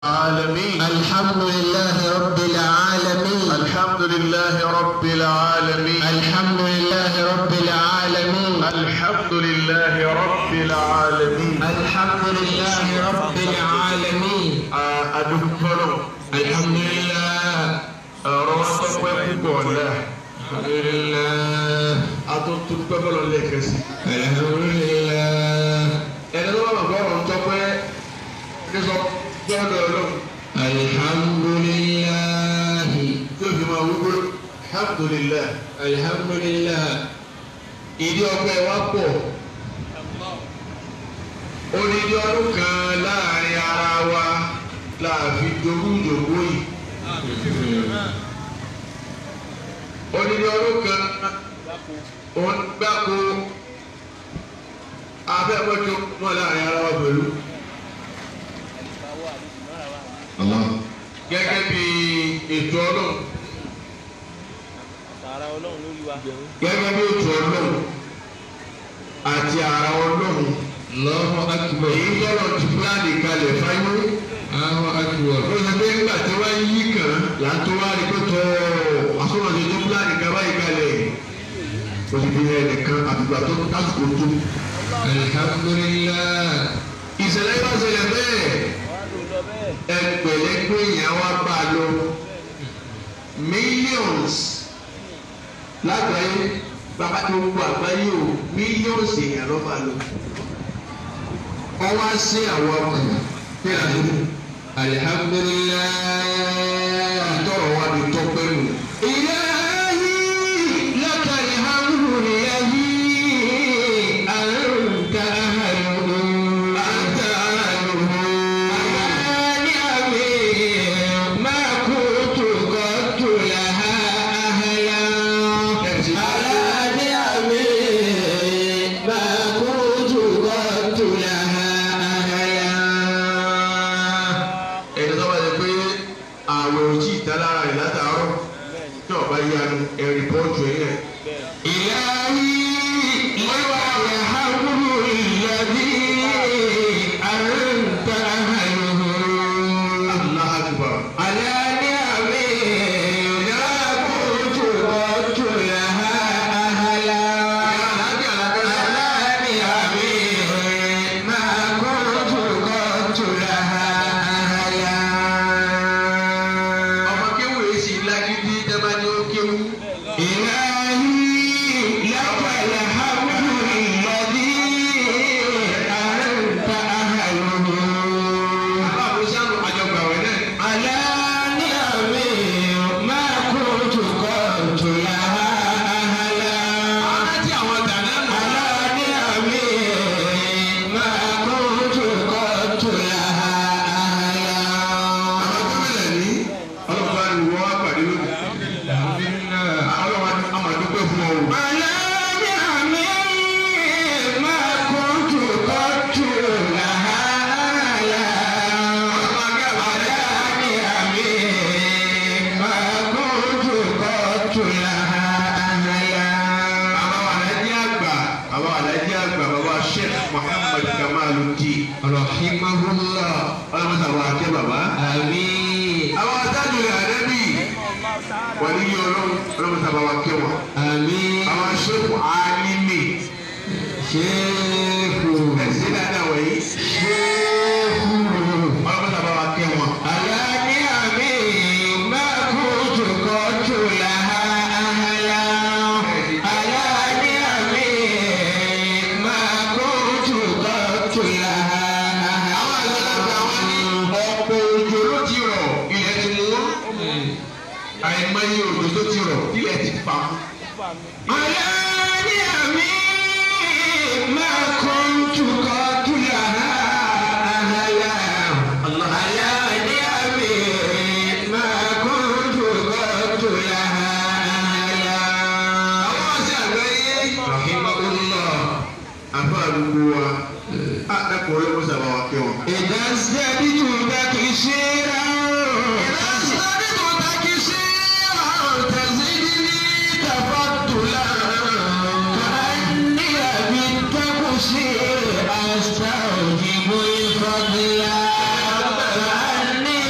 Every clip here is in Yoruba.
العالمين الحمد لله رب العالمين الحمد لله رب العالمين الحمد لله رب العالمين الحمد لله رب العالمين الحمد لله رب العالمين adúgbòrò الحمد لله ọ̀rọ̀ wọn tó pẹ́ púpọ̀ ọ̀la الحمد لله atúntún pẹ́ bọ́lọ̀ lẹ́ẹ̀kẹ́sì. الحمد لله ẹni tó bá bàbá ọ̀rọ̀ tó pẹ́ ní sọ gbọ́dọ̀ ọlọ́run الحمد لله tí o fi máa wúgbó alhamdulillah الحمد لله ìdí ọpẹ́ wa pọ̀ odidi ọdún kan láàrin ara wa láàfin jogún jogún yìí odidi ọdún kan òun gbáko abẹ́mọ́jọ́ mọ́ láàrin ara wa pẹ̀lú الله gẹ́gẹ́ bí ètò ọlọ́run Tààrà Ọlọ́run lórí wa. gẹ́gẹ́ bí ètò ọlọ́run àti ara ọlọ́run الله أكبر èyí tọ́lọ̀ ti fúlàní kalẹ̀ fáyé. الله أكبر ó ṣe pé nígbà tí wọ́n yí kàn là ń tó wá rí pé tọ́ àsọ̀rọ̀ṣe tó fúlàní kan báyìí kalẹ̀ ó ti fi hàn nìkan àtìgbà tó lásìkò tó. الحمد لله ìṣẹ̀lẹ̀ yóò ṣẹlẹ̀ bẹ́ẹ̀ Wọ́n á lò lọ bẹ́ẹ̀. ẹgbẹ̀lẹ́gbẹ̀ èèyàn wá bá a lọ millions lágbàáyé bàbá tó gbogbo àgbáyé o millions èèyàn ló bá a lọ. wọ́n wá sí àwọn ọkùnrin ní àdúgbò الحمد لله àtọ̀rọ̀ wa ni tọ́pẹ́ nù. إلهي لك الحمد الذي أنت أهله أنت أهله. على نعمه ما كنت قد لها أهلا على نعمه ما كنت قد لها أهلا ẹni tó bá yẹ pé àwẹ̀ ò tí ì tán lára rẹ̀ látàárọ̀ tí ọba yanu ẹ̀rì pọ́ọ̀tù ẹ̀ yẹn. إلهي لك الحمد الذي أنت أهله Allah akbar. على نعمه لا كنت قد لها أهلا على نعمه ما كنت قد لها أهلا ọmọ kéwù yìí sì lágídí tẹ́lá ní ó kéwù. إلهي لك الحمد الذي أنت أهله aláàbò sánú àjọgbàwẹ̀ náà. على نعمه ما كنت قلت لها أهلا àwọn tí àwọn tàná nù. على نعمه ما كنت قلت لها àwọn أهلا gómìnà ní ọlọ́pàá ni wọ́n wá pàdé lónìí. ọlọ́wà àmàdúgbò fún ọ. على نعمه ما كنت قلت لها أهلا على نعمه ما كنت قلت لها أهلا àwọn alájí àgbà àwọn alájí àgbà bàbá Sheikh Muhammad Kamaluddin. رحمه الله ọlọ́mọ sàwọn akẹ́ bàbá. آمين àwọn adájọ́ rẹ̀ àdẹ́bí wọ́n ní yí ọlọ́run ọlọ́mọ sàwọn akẹ́ wọn. آمين àwọn aṣọ́kù alimi شيخ ẹ̀sìn dáadáa wọ̀nyí شيخ ọlọ́mọ sàwọn akẹ́ wọn. على نعمه ما كنت قلت لها أهلا على نعمه ما كنت قلت لها أهلا ọ̀pọ̀ òjò ló ti rọ̀ ilẹ̀ ti mú àìmọye òjò tó ti rọ̀ ilẹ̀ ti fà mú. على نعمه ما كنت قلت لها أهلا على نعمه ما كنت قلت لها أهلا àwọn ọ̀sẹ̀ àgbáyé rahimahullah àbá àdúgbò wa á dẹ́kun ọlọ́mọ sàwọn akẹ́ wọn. إذا ازددت تكشيرا إذا ازددت تكشيرا تزدني تفضلا كأني بالتكشير أستوجب الفضل كأني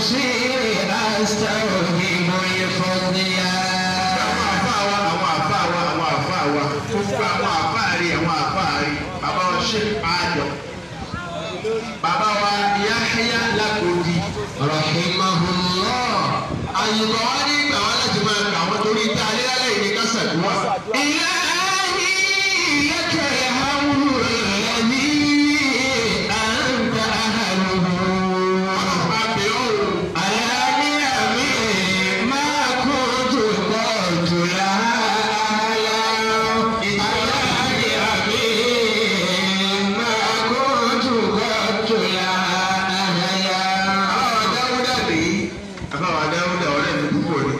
تقصير أستوهم الفضيا àwọn àfa wa àwọn àfa wa àwọn àfa wa gbogbo àwọn àfa rí àwọn àfa rí bàbá wa ṣe àjọ bàbá wa Yahya Lákòdì رحمه الله àyùbọ̀ wa ní ìgbà wa láti máa kà wọ́n torí tá a lé lálẹ́ ìní kásàdúrà. إلهي لك الحمد الذي أنت أهله àbẹ̀ ọ̀rọ̀ على نعمه ما كنت قلت لها أهلا على نعمه ما كنت قلت لها أهلا àbáwá dáúdà nìyí àbáwá dáúdà ọ̀rẹ́ mi púpọ̀ ni.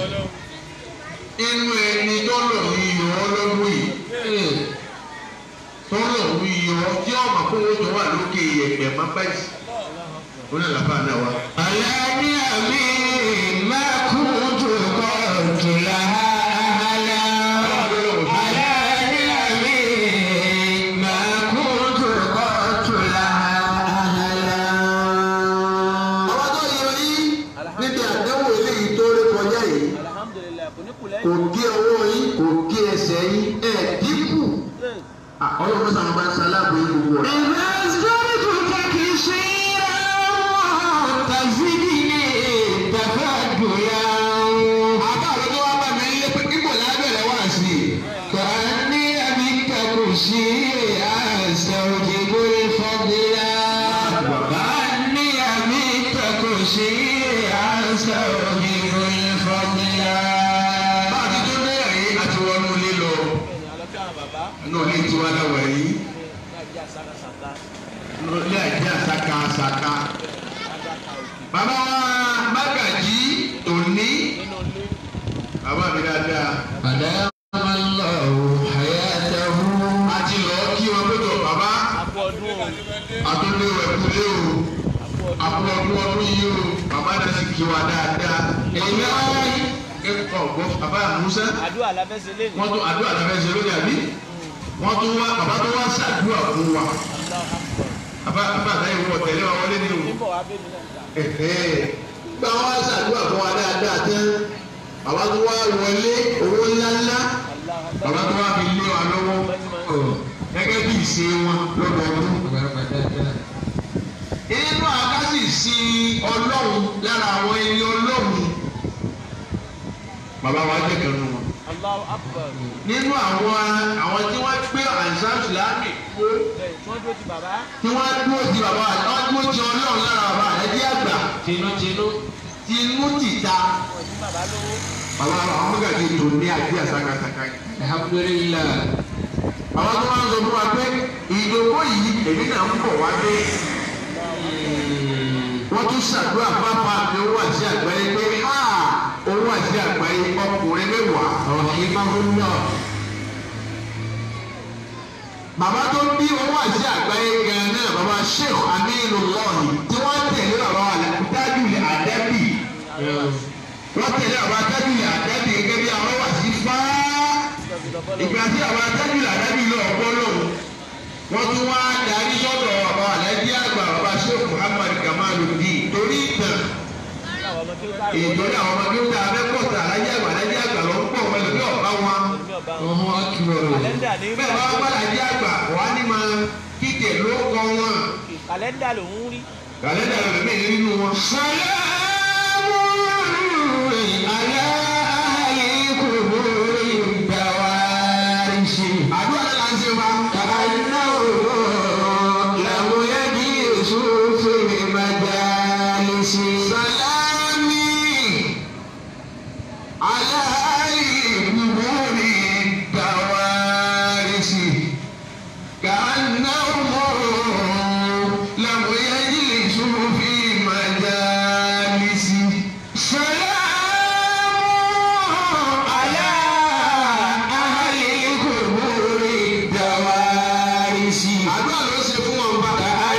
inú ẹni tó lọ ní iyọ̀ ọlọ́dún yìí tó lọ ní iyọ̀ tí ọmọ kó wọ́n jọ wà lókè ẹ̀pẹ̀ má báyìí. ó ní àlàfà náà wá. على نعمه ما كنت قلت لها أهلا على نعمه ما كنت قلت لها أهلا àwọn tó yọ yín níbi àdéhùn eléyìí tó rí kọjá yìí alhamdulilayi kò ní kù kò lẹ́yìn. gé ọwọ́ yín kò gé ẹsẹ̀ yín ẹ̀ dínkù. ọlọ́run sàn bá ń salábò yín gbogbo rẹ̀. إذا أصدرتك كثيرا تزدني تفضلا àbá àwọn tó wá bá mi lé pé kíkò lábẹ́rẹ̀ wá sí i. كأني أبيك كرسي أستوجب الفضل كأني أبيك كرسي أستوجب الفضل bá a ti tó dé ẹ̀yìn àti wọnú ilé lọ. bẹ́ẹ̀ni alọ́kẹ́ àwọn bàbá inú ilé tiwa láwọ̀ yìí ní ajá sákàsáká inú ilé àjẹ́ àsaka àsaka. adáka òkè bàbá wa Mágàjí tòní nínú ilé bàbá mi dáadáa. أدام الله حياته a ti lọ kí wọn pé tó bàbá àpò ọdún o àtúndé wẹ̀kúlé o àpò ọdún àpò ọdún ọdún yìí o bàbá náà sì kí wa dáadáa. èyí á kẹ́kọ̀ọ́ gbọ́ bàbá Musa àdúrà lábẹ́sẹ̀ lé ní. wọ́n tún àdúrà tó fẹ́ ṣe lórí àbí wọ́n tún wá bàbá tó wá ṣàdúrà fún wa bàbá bàbá àtàyè wọ tẹ̀lé wa wọlé ní o níbọ̀ wá bẹ́ẹ̀ mi náà gbà. ẹ̀hẹ́ gba wá ṣàdúrà fún wa dáadáa tán bàbá tó wá wọlé owó ńláńlá bàbá tó wá fi lé wa lọ́wọ́ gẹ́gẹ́ bí ìṣe wọn lọ́dọọdún. inú àkásì sí ọlọ́run lára àwọn ẹni ọlọ́run bàbá wa jẹ́ kan nù wọn. Allahu akbar. nínú àwọn àwọn tí wọ́n gbé àìsàn ìsìlámì kó bẹ́ẹ̀ tí wọ́n dúró ti bàbá tí wọ́n dúró ti bàbá wọ́n dúró ti ọlọ́run lára bàbá rẹ̀ jẹ́ àgbà tinútinú tinú tìta wọ́n ti bàbá lówó. bàbá àwọn mọ́gàdì tó ní àti àsakasaka yìí. alhamdulilayi àwọn tó máa ń sọ fún wa pé ìdòwò yìí èmi náà ń bọ̀ wá dé. wọ́n tún ṣàdúrà pápá mi ó wà sí àgbáyé pé ha ó wà sí àgbáyé ọkùnrin mẹ́wàá. rahimahullah bàbá tó bí owó àti àgbáyé gan náà bàbá sheikh aminu lọ́ọ̀nì tí wọ́n tẹ̀lé bàbá adájúlẹ̀ àdábì wọ́n tẹ̀lé bàbá adájúlẹ̀ àdábì gẹ́gẹ́ bí àwọn wà sí fáá ìgbà tí bàbá adájúlẹ̀ àdábì lọ ọ̀pọ̀ lòun wọ́n tún wá darí sọ́dọ̀ bàbá alájí àgbà bàbá sheikh muhammad kamaluddin torí ìtàn àwọn ọmọ tí ó káàrọ̀ ìtòrí àwọn ọmọdé ó dáa mẹ́kọ̀ọ́ta alájí àgbà alájí àgbà ló ń pọ̀ wọlé bí ọ̀bá wọn ní ọba wọn. ọmọ akíwọrọ kàlẹ́ndà ní bẹ́ẹ̀ bá wọ́n alájí àgbà wà ní máa kíkẹ́ ló kọ́ wọn. kàlẹ́ndà lòún rí. kàlẹ́ndà rẹ̀ mí nínú wọn. salamu ala ahli kuburi dawarisi àdúrà náà ń ṣe wa. kanahu lamu yajisu fi majalisi sàlámì aláàlì kúbúrì dàwárìsì kànáwó làwọn yẹn sùn fi màjálìsì. salamu ala ahli kuburi dawarisi àdúrà ló ṣe fún wọn bá.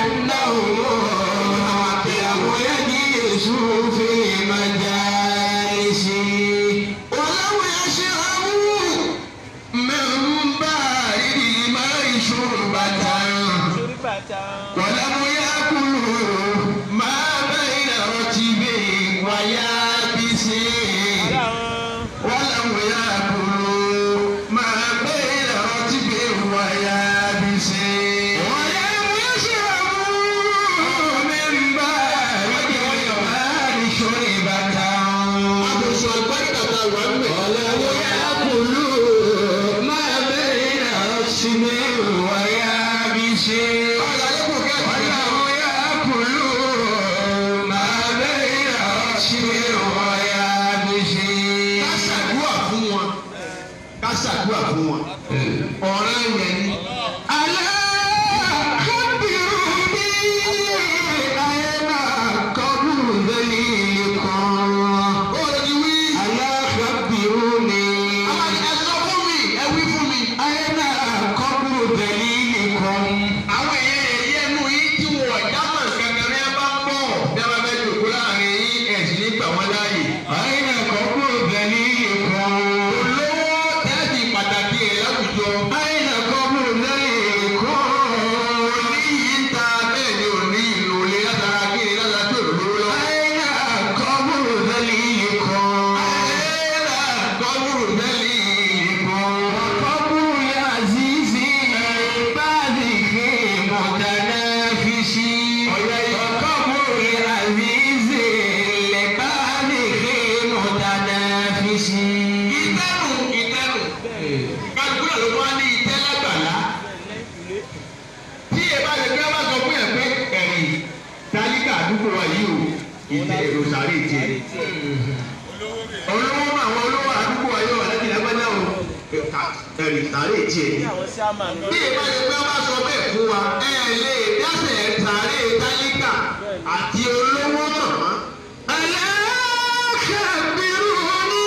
ولو يشربوا من بارد الماء شربة sórí bàtà ولم يأكلوا ما بين رتب àdúgbò wa yìí o ìtẹ̀ èrò sàárè tiẹ̀ olówó mọ àwọn olówó àdúgbò wa yóò wà lẹ́yìn lágbájá o ẹ̀rì sàárè tiẹ̀ ní àwọn sáàmà ní bí ìbá yẹn pé wọ́n bá sọ bẹ́ẹ̀ fún wa ẹ lè dáṣẹ̀ sàárè táyíkà àti olówó mọ̀ wọ́n. alákàbírúni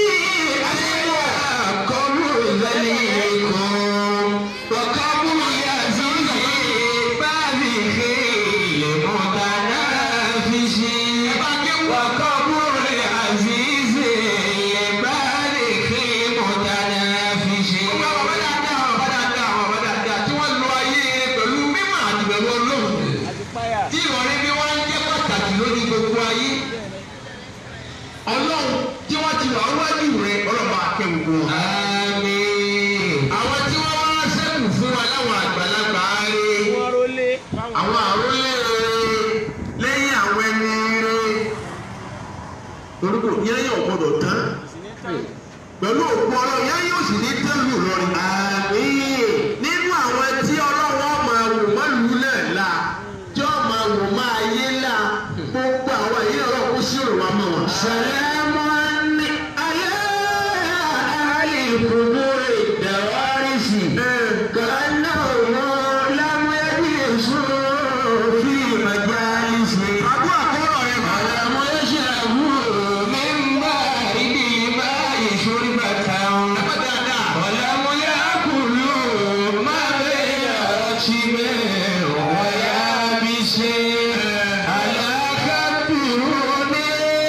kọ́bù zalikum wa kọ́bù yazizi báàbí khil mutanafisi wa kọ́bù yazizi báàbí khil mutanafisi. ọba ọba dáadáa ọba dáadáa ọba dáadáa tí wọ́n lo ayé pẹ̀lú mímọ̀ àti pẹ̀lú ọlọ́run àti páyà tí ìrọ̀lẹ́ bí wọ́n ń jẹ́ pàtàkì lórí gbogbo ayé ọlọ́run tí wọ́n ti wà wájú rẹ̀ ọlọ́ba akẹ́wògbò wọn. Àmín. àwọn tí wọ́n wá sẹ́kù fún wa láwọn àgbàlagbà rẹ̀ wọ́n rólé fáwọn àwọn àrólé rẹ̀ lẹ́yìn àwọn ẹni rẹ̀ orúkọ yẹ́yẹ́ ọ̀gbọ́dọ̀ tán pẹ̀lú òkú ọlọ́run yẹ́yẹ́ yóò sì ní tẹ́lú lọ́rin. àmín nínú àwọn tí ọlọ́run máa wò má lù náà la tí ó máa wò má ayé la gbogbo àwọn èyí ọlọ́run kó sí òrò wa mọ̀ wọn. Salamun ala ahli qubur dawarisi ka'annahum lam yajlisu fi majalisi àdúrà kọ́rọ̀ rẹ̀ wa lam yashrabu min baridi ma'i shurbatan wa lam yakulu ma bayna rakibin wa yabisin ala kabbiruni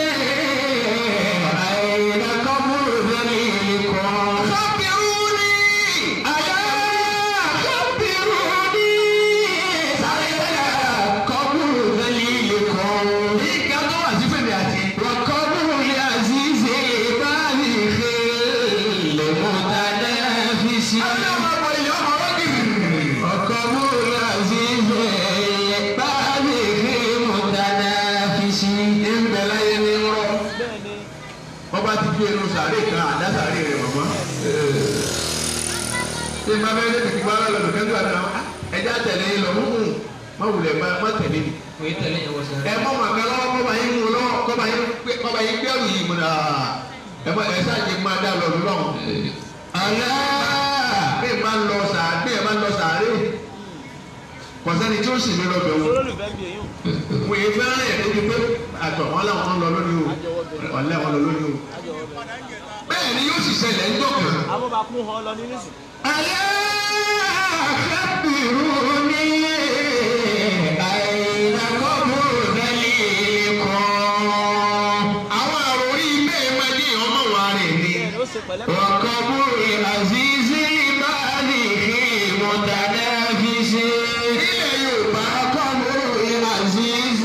أين قبر ذليلكم خبروني ألا خبروني أين قبر ذليلكم ìgbà tó wà sí fèmí àti. وقبر العزيز بالغ المتنافس وقبر العزيز بالغ المتنافس ìbẹ̀lẹ̀ yẹn ni rọ. bẹ́ẹ̀ ni wọ́n bá ti gbé irun sàárè kan àdá sàárè rẹ̀ mọ̀mọ́. ṣé máa bẹ́ẹ̀ lẹ́sìn kíkọ́ ara lọ́dún kẹ́ńtù àti àwọn ẹja tẹ̀lé yín lọ hùhùn má wulẹ̀ má má tẹ̀lé mi. ẹ mọ màkà lọ́wọ́ kọ́ba yín mú lọ́wọ́ kọ́ba yín gbé kọ́ba yín gbé ẹ̀rù yìí mú náà. ẹ mọ ẹ sáàjì máa dá lọ lọ́wọ́. ألا bí ẹ máa lọ sàárè bí ẹ máa lọ sàárè kọ̀sẹ́ni tí ó sì ní lọ bẹ̀ wọ́n. olólùfẹ́ bí èyí wọ́n yẹ fẹ́ràn yẹn débi pé àtọ̀ wọn làwọn lọ lónìí o wọn lẹ́ wọn lọ lónìí o. àjọwọ́ bẹ̀rẹ̀ bẹ́ẹ̀ ni yóò sì ṣẹlẹ̀ ń dọ̀kan. abọ́bakún hàn lọ nínú ìsìn ألا خبروني أين قبر ذليلكم àwọn àròrí ilé ìmọ̀lẹ́ ọmọ wa rẹ̀ ni. bẹ́ẹ̀ ni ó ṣe pẹ̀lẹ́ وقبر عزيز مالك متنافس ilẹ̀ yorùbá وقبر عزيز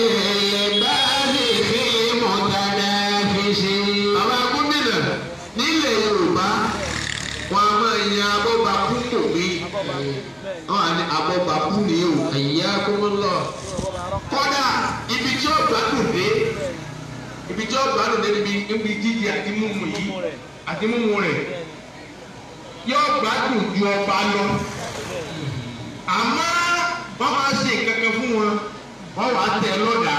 مالك متنافس àwọn gómìnà nílẹ̀ yorùbá wọn a máa yan abọ́bakú kò mí abọ́bakún bẹ́ẹ̀ ni wọn à ní abọ́bakú ní o. حياكم الله ọba arọ́ kọ́dà ibi tí ó gbádùn dé ibi tí ó gbádùn dé níbi níbi jíjẹ àti mímu yìí mú rẹ̀ àti mímu rẹ̀ bẹ́ẹ̀ ni yóò gbádùn ju ọba lọ. àmọ́ wọ́n máa ṣe kankan fún wọn wọ́n wàá tẹ̀ lọ́dà.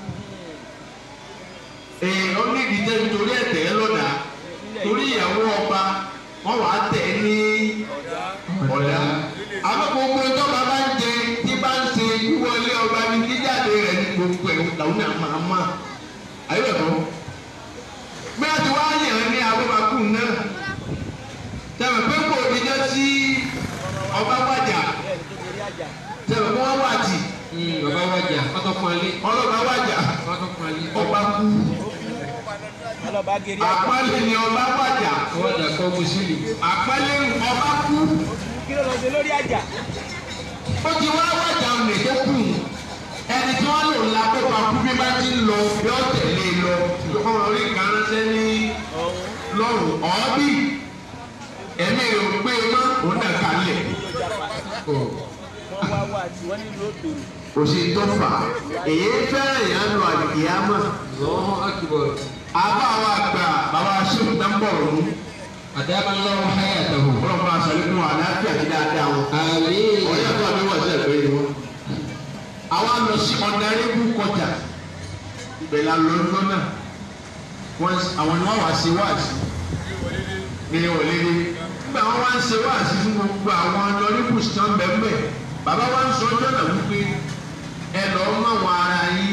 èèyàn ní ìdíjẹ́ nítorí ẹ̀tẹ̀ lọ́dà torí ìyàwó ọba wọ́n wàá tẹ̀ ní ọ̀dà. àmọ́ gbogbo ìjọba bá ń jẹ tí bá ń ṣe wíwọlé ọba ní jíjáde rẹ̀ ní gbogbo ẹ̀ làwọn náà máa mọ̀. ayọ̀dọ̀ bí a ti wá yàn ní abúbakú náà tẹ̀wọ̀n pé kò ní jẹ́ sí ọba wájà bẹ́ẹ̀ ni tó torí àjà tẹ̀wọ̀n pé wọ́n wà tì bàbá wájà pátọ́ fún alẹ́ ọlọ́ba wájà pátọ́ fún alẹ́ ọba kú ọlọ́ba geri àjà àpálẹ̀ ni ọba wájà wájà kọ́ mùsùlùmí. àpálẹ̀ ọba kú kí ló lọ sí lórí àjà ó ti wá wájà ọ̀nà tó kù ẹni tí wọ́n lò la pé pa kú bí bá ti ń lọ bí ó tẹ̀lé lọ ọmọ orí kan ránṣẹ́ ní ọ̀hún lọ́rùn ọ̀ọ́bí ẹ̀mí rẹ̀ ò pé mọ́ òun náà kalẹ̀ yóò japa wọ́n wá wá tí wọ́n nílò òbèrè kò sí tó fà á èyí fẹ́ràn yẹn lọ àdìgíyàmọ̀ lọ́wọ́ akíbọ̀ àbá wa gbà bàbá aṣèwò tó ń bọ̀ ọ̀run àdábà lọ́wọ́ hayàtàwò. wọ́n máa sọ nínú àlàáfíà ti dáadáa wọn. àmín. ọ̀rẹ́ àti àmì wà sí ẹ̀fẹ́ ni wọ́n. àwa lọ sí ọ̀nàrẹ́bù kọ kọ́tà ibẹ̀ la lọ lọ́nà wọ́n àwọn ni wọ́n wá sí wáàsí ní wọlédé nígbà wọn wá ń ṣe wáàsí fún gbogbo àwọn lọ́ríkùs tán bẹ́ẹ̀ bàbá wa ń sọ ọjọ́ náà wípé ẹ lọ́ọ́ mọ̀ wọn ara yín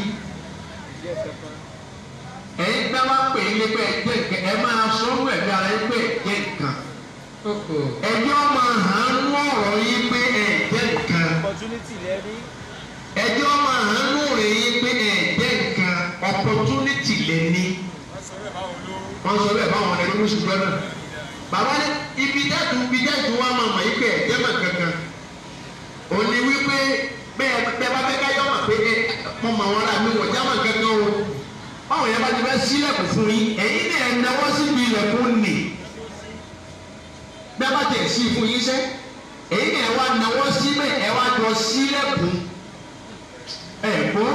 ẹ̀yin gbá wá pè é lé pé ẹ̀jẹ̀ nǹkan ẹ máa sọ ọ́ ẹ̀mí ara yín pé ẹ̀jẹ̀ nǹkan ẹjọ́ máa hàn án nú ọ̀rọ̀ yín pé ẹ̀jẹ̀ nǹkan opportunity lẹ rí ẹjọ́ máa hàn án nú ọ̀rọ̀ yín pé ẹ̀jẹ̀ nǹkan opportunity lẹ ní wọ́n sọ bẹ́ẹ̀ báwọn ẹni mú ṣùgbọ́n náà bàbá ní ibi dẹ́tù ibi dẹ́tù wa máa mọ̀ yín pé ẹ̀jẹ̀ mọ̀ kankan òní wípé bẹ́ẹ̀ bẹ́ẹ̀ bá fẹ́ ká yọ̀ mọ̀ pé ẹ mọ̀ mọ̀ wọn rà mí wọ̀ já mọ̀ kankan o báwọn yẹn bá ti fẹ́ sílẹ̀kùn fún yín ẹ̀yin náà ẹ̀ náwó síbi ilẹ̀kùn nì bẹ́ẹ̀ bá tẹ̀ sí fún yín sẹ́ ẹ̀yin náà ẹ̀ wá náwó síbẹ̀ ẹ̀ wá jọ sílẹ̀kùn ẹ̀ gbọ́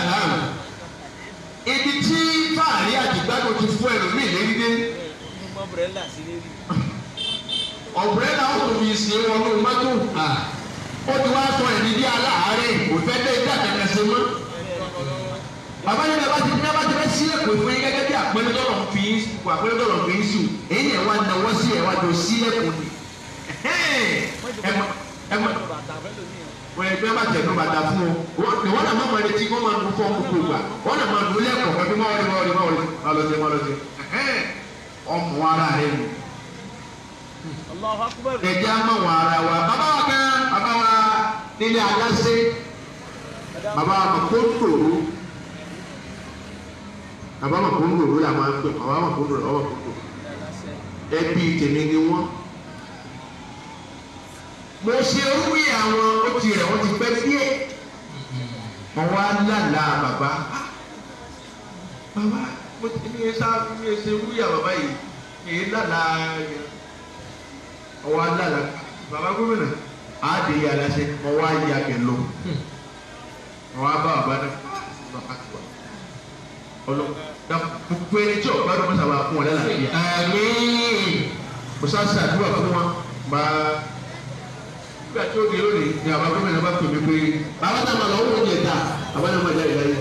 ibi tí fáàrí àdìgbàdo ti fún ẹlòmíì lérí dé ní mọ́bùrẹ́là sí lérí ọ̀bùrẹ́là ó tó fi ṣe wọnú mọ́tò ó ti wá sọ ẹ̀mí bí aláàárẹ̀ kò fẹ́ dé ìdá kẹ̀kẹ́ ṣe mọ́ bàbá yẹn bá ti bí a bá ti fẹ́ sílẹ̀kùn fún yín gẹ́gẹ́ bí àpẹẹrẹ tọ̀rọ̀ fi ń kó àpẹẹrẹ tọ̀rọ̀ fi ń sùn èyí ẹ̀ wá náwó sí ẹ̀ wá jọ sílẹ̀kùn ni ẹ mọ ẹ mọ bàtà fẹ́ lómi ọ̀ wọ́n ẹgbẹ́ bá tẹ̀ ló bàtà fún ọ wọ́n wọ́n náà máa ma retí kó máa dún fún ọmọ gbogbo gbà wọ́n náà máa dún lẹ́kọ̀ọ́ pẹ̀lú máa wọlé máa wọlé máa wọlé máa lọ sí máa lọ sí ọmọ ara rẹ nù Allahu Akbar ẹ̀jẹ̀ á máa wọ ara wa bàbá wa kan bàbá wa nílé adáṣe bàbá wa mọ̀ kó tòrò bàbá mọ̀ kó ń lòrò là máa ń pè bàbá mọ̀ kó ń lòrò ọwọ́ kó tòrò ẹbí tèmi ni wọ́n mo ṣe orúkú àwọn ó ti rẹ̀ wọ́n ti pẹ́ díẹ̀ wọ́n wá lálàá bàbá Ah, bàbá mo ti ní ẹsẹ̀ ní ẹsẹ̀ wúyà bàbá yìí èyí lálàá yẹn wọ́n wá lálàá bàbá gómìnà àádé yà lásẹ wọ́n wá yà bẹ̀ lọ wọ́n wá bá bàbá náà bàbá tó wà ọlọ́ gbogbo ẹni tí ọ̀gbá dọ́kítà wà fún wọn lálàá àmín mo sá ṣàdúrà fún wọn máa nígbà tí ó di lónìí ni àwọn gómìnà bá pè mí pé bàbá náà máa lọ wọ́n yẹn dà bàbá náà máa jáde láyé.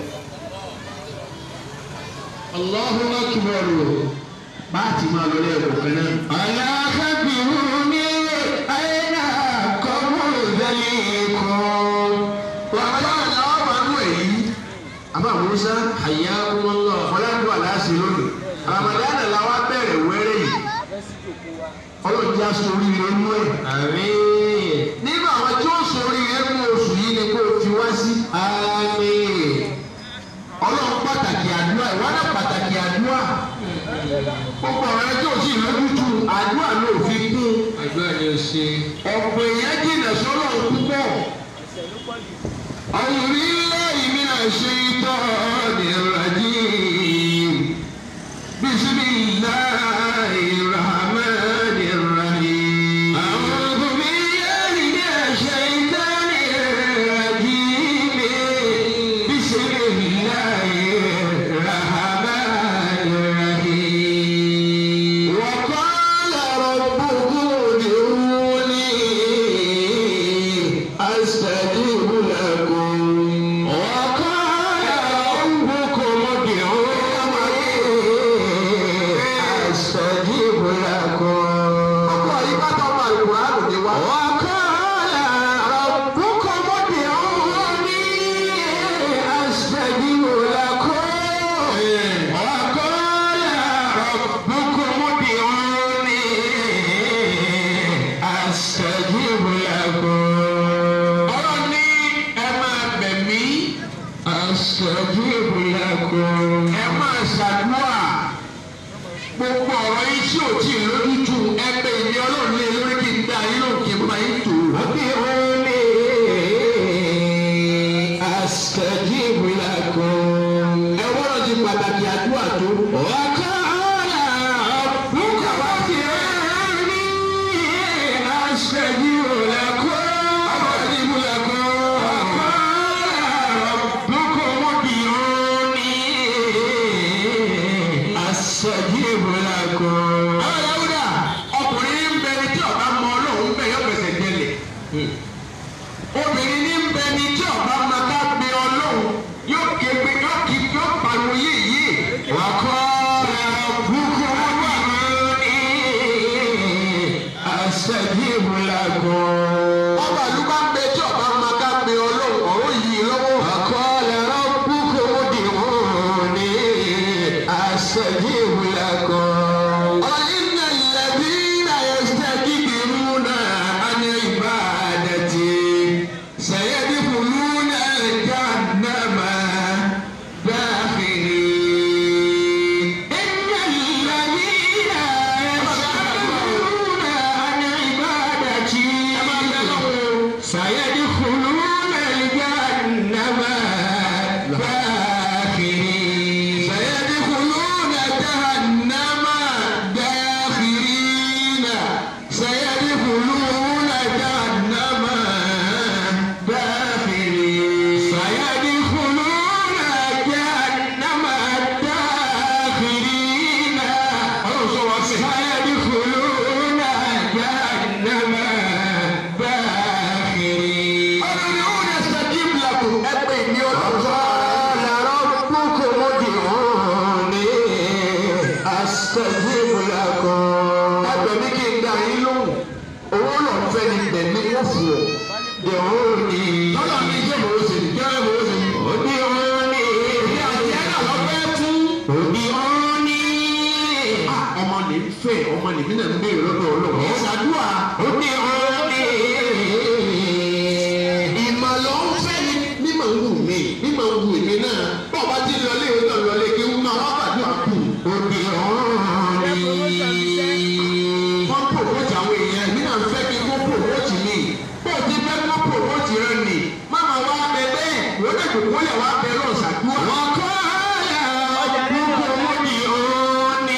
Allahu akbar bá a ti máa lọ ní ẹ̀kọ́ kan náà. aláàbìrú ní àyínà kọ́mú ìdálé kan. bàbá náà làwọn máa ń wẹ̀ yìí. àbá musa àyà wọn lọ ọ̀fọ̀ládùn aláṣẹ lónìí. Ramadan làwọn bẹ̀rẹ̀ wẹ́rẹ́ yìí. fẹ́ sí jòkó wa ọlọ́run já sórí rẹ̀ mú ẹ̀. Àmín. nínú àwọn tí ó sórí rẹ̀ mú oṣù yìí ni kó o fi wá sí. Àmín. ọlọ́run pàtàkì àdúrà ìwádà pàtàkì àdúrà. gbogbo ọ̀rọ̀ ẹjọ́ òsì lójútu àdúrà ló fi kún. Àdúrà ni o ṣe. ọ̀pọ̀ èèyàn jìnà sọ́lọ̀ púpọ̀. ẹsẹ̀ ló pọ̀ jù أعوذ بالله من الشيطان الرجيم بسم الله الرحمن الرحيم أعوذ بالله من الشيطان الرجيم بسم الله الرحمن الرحيم وقال ربكم ادعوني أستجب لكم وقال ربكم ادعوني أستجب لكم وقال ربكم ادعوني أستجب لكم وقال ربكم ادعوني أستجب لكم ọ̀rọ̀ ní ẹ máa bẹ̀ mí. أستجب لكم. ẹ máa ṣàdúrà. gbogbo ọ̀rọ̀ yìí tí ò tí ì lójútu ẹgbẹ́ ìní ọlọ́run lé lórí kí n dá yín lóhùn kí n bá yín tò. أدعوني أستجب لكم. ẹ wọ́n ti pàtàkì àdúrà tó. وقال ربك ادعوني أستجب لكم. أستجب لكم. وقال ربكم ادعوني أستجب لكم. àwọn yàwùdà ọkùnrin ń bẹ ní tí ọba mọ ọlọ́run bẹ yọ gbèsè jẹlẹ̀. obìnrin ní ń bẹ ní tí ọba máa ká gbé ọlọ́run yóò ké gbé ọmọ nìbí náà ń béèrè lọ́dọ̀ ọlọ́run ẹ̀ ṣàdúrà ó ní ọ̀rẹ́ ìmọ̀ ló ń fẹ́ ni mímọ̀ ń wù mí mímọ̀ ń wù mí náà bọ́ ọba tí lọlé ìwé náà lọlé kí wọ́n máa wá gbàdúrà kù ó ní ọ̀rẹ́ wọ́n promote àwọn èèyàn èmi náà ń fẹ́ kí wọ́n promote mi bó o ti fẹ́ kó promote rẹ nì má máa wá bẹ bẹ́ẹ̀ wọ́n lè dòkó lẹ̀ wá bẹ lọ́ọ̀ ṣàdúrà. wọ́n kọ́ ọ̀yà ọ̀dùnkún owó ni ó ní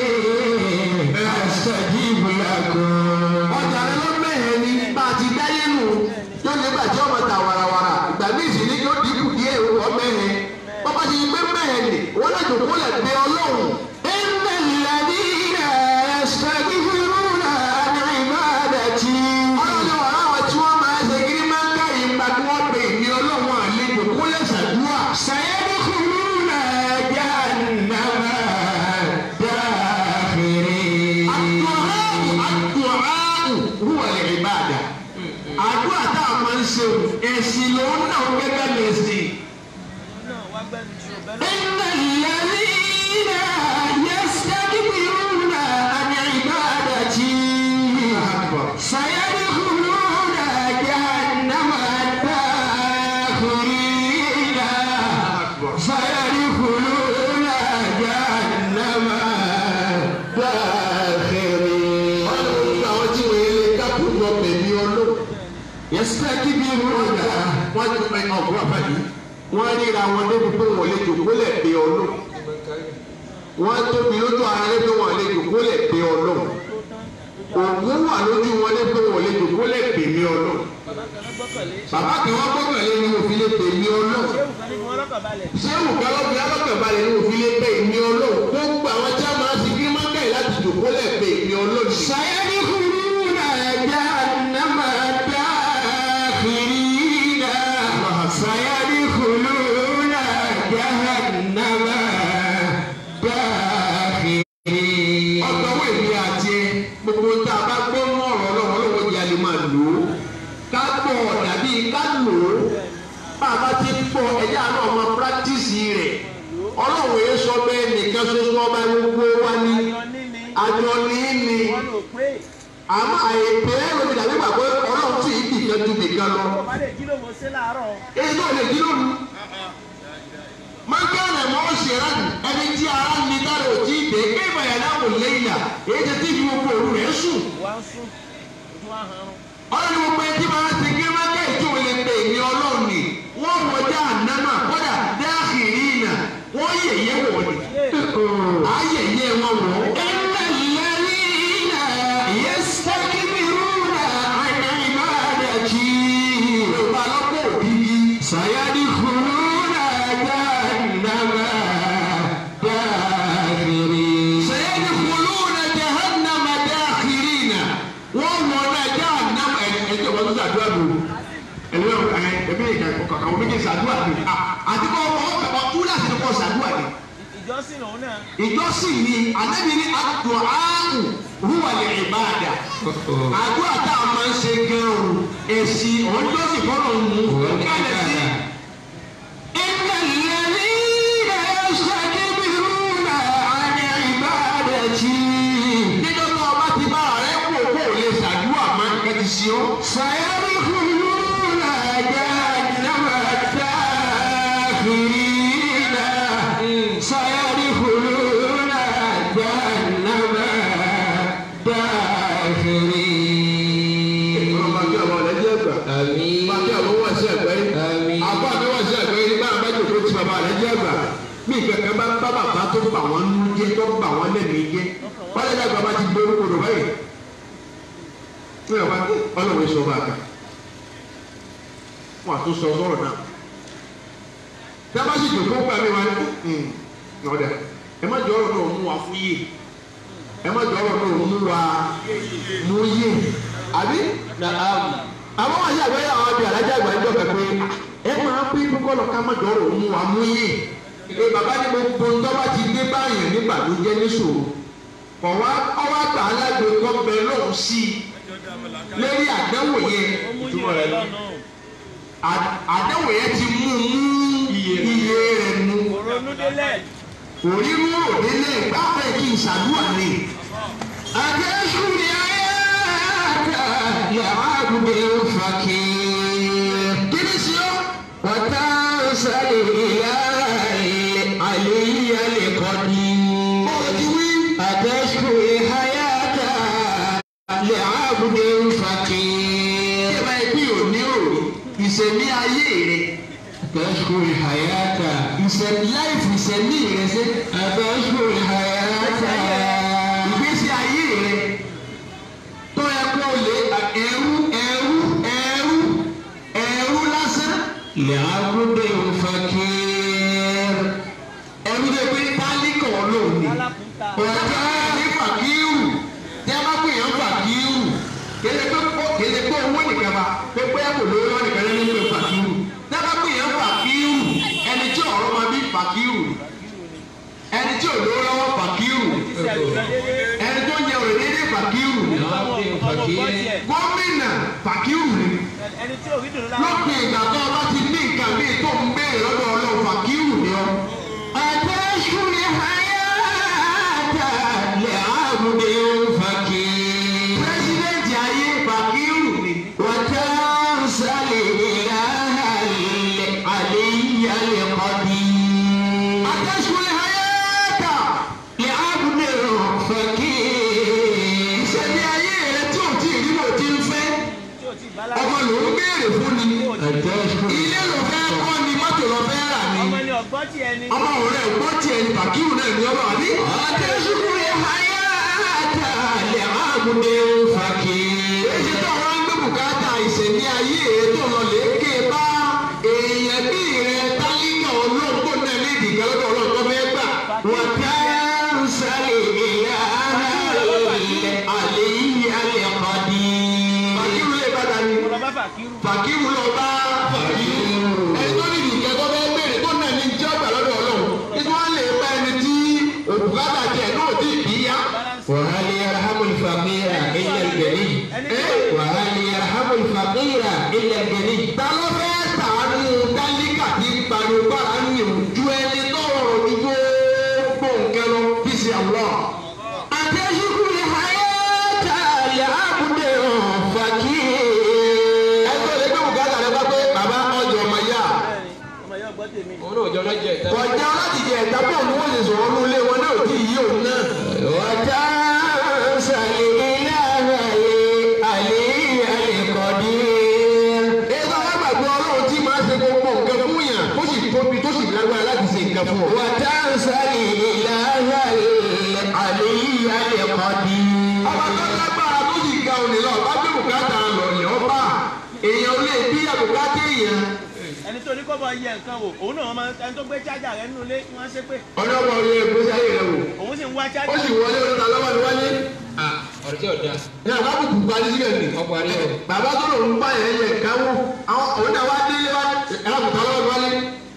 ẹ̀ṣẹ̀jìbù lẹ́kọ̀ọ́. ọjà rẹ ló mẹ́hẹ̀ ni bá a ti dáyé nù yóò lè gbàjẹ́ ọmọ ta warawara ìgbà míì sì ni yóò dínkù díẹ̀ wọ́ mẹ́hẹ̀ bọ́bá ti gbé mẹ́hẹ̀ ni wọ́n lè dòkó lẹ̀ bẹ ọlọ́run. إن الذين يستكبرون عن عبادتي ọlọ́run ọ̀rọ̀ àwọn tí wọ́n máa ṣe kiri máa ń ká ìgbà tí wọ́n pè ní ọlọ́run àlejò kó lè ṣàdúrà. سيدخلون جهنم داخرين. الدعاء الدعاء هو العبادة. àdúrà tá a máa ń ṣe ẹ̀sìn lòun náà gẹ́gẹ́ lẹ́sìn. náà wá gbẹ́nu ju ọ̀bẹ lọ. إن الذين يستكبرون عن عبادتي سيدخلون جهنم داخرين سيدخلون جهنم داخرين يستكبرون wọ́n ríra wọn débi pé wọ́n lè jòkó lẹ̀ pé ọlọ́run wọ́n tóbi lójú ara rẹ pé wọ́n lè jòkó lẹ̀ pé ọlọ́run ògùn wà lójú wọn lé pé wọ́n lè jòkó lẹ̀ pè mí ọlọ́run bàbá kan náà gbọ́kànlé bàbá kan wọ́n gbọ́kànlé ni òfin lè pè mí ọlọ́run ṣéwù kan ní kí wọ́n lọ́kàn balẹ̀. ṣé òkàlọ́bí alákànbalẹ̀ ni òfin lè pè mí ọlọ́run gbogbo àwọn tí a máa ti kí máa ń kẹ́yìn láti jòkó lẹ̀ pè mí ọlọ́run. sàyẹ́dì kúrú náà já nàmà dákìrínà sàyẹ́dì kúrú náà já nàmà dákìrínà. ọ̀dọ́ wo èmi àti ẹ gbogbo tá a bá gbọ́ mọ́ ọ̀rọ̀ ọlọ́run ọlọ́run yìí a lè máa lò ó ká gbọ́ dàbí ká lò ó bàbá ti ń bọ̀ ẹ̀yà náà ọmọ pírátíìsì rẹ̀ ọlọ́run yẹn sọ bẹ́ẹ̀ nìkan ṣoṣo ọba gbogbo wa ní àjọ ní ní àjọ ní ní wọ́n lò pé àmọ́ àìpé lómi dàbí gbàgbọ́ ọlọ́run tí ì bìkan ju bìkan lọ ọba lè jí lómo sí láàárọ̀. èyí náà lè dín lóru mọ́ńkànnà mọ́ ṣèrán ẹni tí ara ń ní dára ò tí ì dé pé ìbàyà náà wò léyìn à èyí ti tí ìfi gbogbo òru rẹ̀ sùn wá ń sún ojú wa hàn án. ọlọ́run ní gbogbo ẹtí máa ń ti gé mákẹ́ ìtò lè pè ní ọlọ́run ni wọ́n wọjá ànámà kódà dáàkìrì ìnà wọ́n yẹ̀yẹ́ wọ̀ ni ayẹyẹ wọn wọ̀. ẹnlẹ́ lẹ́rìnà yẹ́sítẹ́kìmìrúnà àyànmáàdàjì. yorùbá lọ́pọ̀ òbí sàyádì kùrúnà jahannama dáàkìrì. sàyádì kùrúnà jahannama dáàkìrìnà. wọ́n wọ̀ náà jahannama ẹ̀ ẹ̀ jẹ́ wọ́n tó sàdúrà lò ẹ̀rọ ẹ̀ ẹ̀mí ìkàkọ̀ àwọn méjì sàdúrà ni àti kọ́ ọ̀ ọ̀ kúlà sí ni kọ́ sàdúrà ni ìjọsìn òun náà ìjọsìn ni anabi ní adu'aahu huwa lè ìbáàdà àdúrà tá a máa ń ṣe gan-an èsì ọjọ́sìn fọlọ́ mú kálẹ̀ sí. Inna alladhina yastakbiruna an ibadati. Níjọ́ tó o bá ti bá rẹ̀ kó kó o lè ṣàdúrà máa ń kẹ́tì sí ọ. Sayadkhuluna jahannama dakhirina. سيدخلون جهنم داخرين. ọba kí ọba ọ̀lẹ́ jẹ́ ẹgbà. Àmín. ọba kí ọba wà sí ẹgbẹ́ yìí. Àmín. àbá mi wà sí ẹgbẹ́ yìí báyà bá jòkó tí bàbá rẹ̀ jẹ́ ẹgbà. bí ìkẹ̀kẹ́ bá bá bàbá tó bà wọ́n nú jẹ́ tó bà wọ́n lẹ́mìí jẹ́. wọ́n lé dàgbà bá ti gbé orúkọ rẹ̀ báyìí. ní ọba ọlọ́run sọ bá a kan. wọ́n àtúnṣe ọ̀rọ̀ náà. dábàá sì jòkó gbà mí wá ní ọ̀dà ẹ má jọ ọ̀rọ̀ náà mú wa fún yé ẹ má jọ ọ̀rọ̀ náà mú wa mú yé àbí Naam. àwọn àyè àgbẹ̀yẹ àwọn abẹ́ alájà àgbà ń jọ̀bẹ̀ pé ẹ máa pín kókó lọ ká má jọ ọ̀rọ̀ mú wa mú yé ẹ bàbá ní gbogbo ńdọ́bà ti dé báyìí nígbà tó jẹ́ níṣòro kọ̀ wá ọwọ́ àgbà alágbè kọ́ bẹ lọ́hùn sí i lórí àdánwò yẹn ó mú Ìtumọ̀ yìí rẹ̀ rẹ̀ ni. lọ́nà à- àdánwò yẹn ti mú mú iye rẹ̀ mú òronú délẹ̀ òrírú òdélé gbáfẹ́ kí n ṣàdúrà ni. Adé لعبد فقير kí ni sí ọ́ وتنسى الإله العلي القدير bọ́ọ̀ ti wí. أتشكو الحياة لعبد فقير ìjọba ẹbí ò ní òòrùn ìṣẹ̀mí ayé rẹ̀ أتشكو الحياة ìṣẹ̀mí láìfù ìṣẹ̀mí rẹ̀ ṣe أتشكو الحياة ìgbésí ayé rẹ̀ tó yẹ kó lè ẹrú ẹrú ẹrú ẹrú lásán لعبد فقير ẹrú tó pé tálíkà ọlọ́run ni alákùúta ọ̀gá ní fàkírù tí a bá pè yàn fàkírù kéde pé kó kéde pé owó nìkan bá pé pé kò lówó lọ́wọ́ nìkan ló ní pé fàkírù tí a bá pè yàn fàkírù ẹni tí ọ̀rọ̀ máa bí fàkírù ẹni tí ò lówó lọ́wọ́ fàkírù tí a lè lọ dédé ẹni tó ń jẹ òrè déédéé fàkírù ọmọ ọmọ ọgbọ́n tiẹ̀ gómìnà fàkírù ni ẹni tí ò rí dùn lára lópin ìgbà tó o bá ti ní nǹkan míì tó ń béèrè lọ́dọ̀ ọlọ́run fàkírù ni ọ́. أتشكو الحياة لعبد فقير pírẹsidẹ́ǹtì ayé fàkírù ni. وتنسى الإله العلي القدير àtẹ̀sùn hayata لعبد فقير ìṣẹ̀lẹ̀ ayé rẹ tí ò tí ì rí bò tí ń fẹ́ tí ò tí ì bá lára ọmọ ló ń béèrè fún ni أتشكو ilé ló fẹ́ kọ́ ni mọ́tò ló fẹ́ rà ni ọmọ ni ọgbọ́n tiẹ̀ ni ọmọ òun rẹ̀ gbọ́ tiẹ̀ ni fàkírù náà ni ọba àbí. أتشكو الحياة لعبد فقير èyí tó wọn ń gbé bùkátà ìṣẹ̀lẹ̀ ayé rẹ tó lọ lè ké bá èèyàn bí rẹ tálíkà olóńgbò náà lè dìgbà lọ́dọ̀ ọlọ́dọ̀ fẹ́ gbà. وتنسى الإله العلي القدير fàkírù lè bá dání. ọ̀rọ̀ bá fàkírù fàkíwù lọ bá fàkíwù ẹni tó ní ìdíkẹ́ tó fẹ́ béèrè tó náà ní jẹ́ ọgbà lọ́dọ̀ ọlọ́run kí wọ́n lè bá ẹni tí òbúkátà jẹ náà tí ì bí yá. وهل يرحم الفقير إلا الغني ẹni ẹ tí وهل يرحم الفقير إلا الغني ta ló fẹ́ sàánú tálíkà tí ń pariwo bára ń yòó ju ẹni tó rọrùn ní gbogbo nǹkan lọ kí sí àwọ̀. أتشكو الحياة لعبد فقير ẹ tó lè gbé bùkátà rẹ bá pé bàbá ọjọ́ ọmọ yá. bẹ́ẹ̀ ni ọmọ yóò gbọ́ tèmi òun náà jọ lọ́jọ́ ìta. kọjá láti jẹ ẹ̀dá pọ̀ ní wọ́n lè sọ̀rọ̀ ní ilé wọn náà tí ì yí òun náà. وتنسى الإله العلي القدير Èso alágbàgbé ọlọ́run tí máa ṣe gbogbo nǹkan fún yàn ó sì tóbi tó sì lágbára láti ṣe nǹkan fún ọ. وتنسى الإله العلي القدير Ọba tó lágbára tó sì ga òní lọ bá gbé bùkátà lọ ní ọba. Èèyàn lè bí àbùkátà èèyàn. ẹni tó ní kọ́ bọ̀ yẹ nǹkan wò òun náà máa ẹni tó gbé chájà rẹ nínú ilé wọ́n ṣe pé Ọlọ́mọ orí ìgbésí ayé rẹ̀ wò. òun sì ń wá Ó chájà sì wọlé oríta lọ́wọ́ ni wálé. ọ̀rọ̀ tí ò da Ní àbábùkù parí síbẹ̀ nì. ọkọ̀ àrí ọ̀ Bàbá tó lòun bá yẹn yẹ nǹkan wò. Àwọn òun náà wá délé wá ẹ̀rọ̀kùtà lọ́wọ́ ni wálé.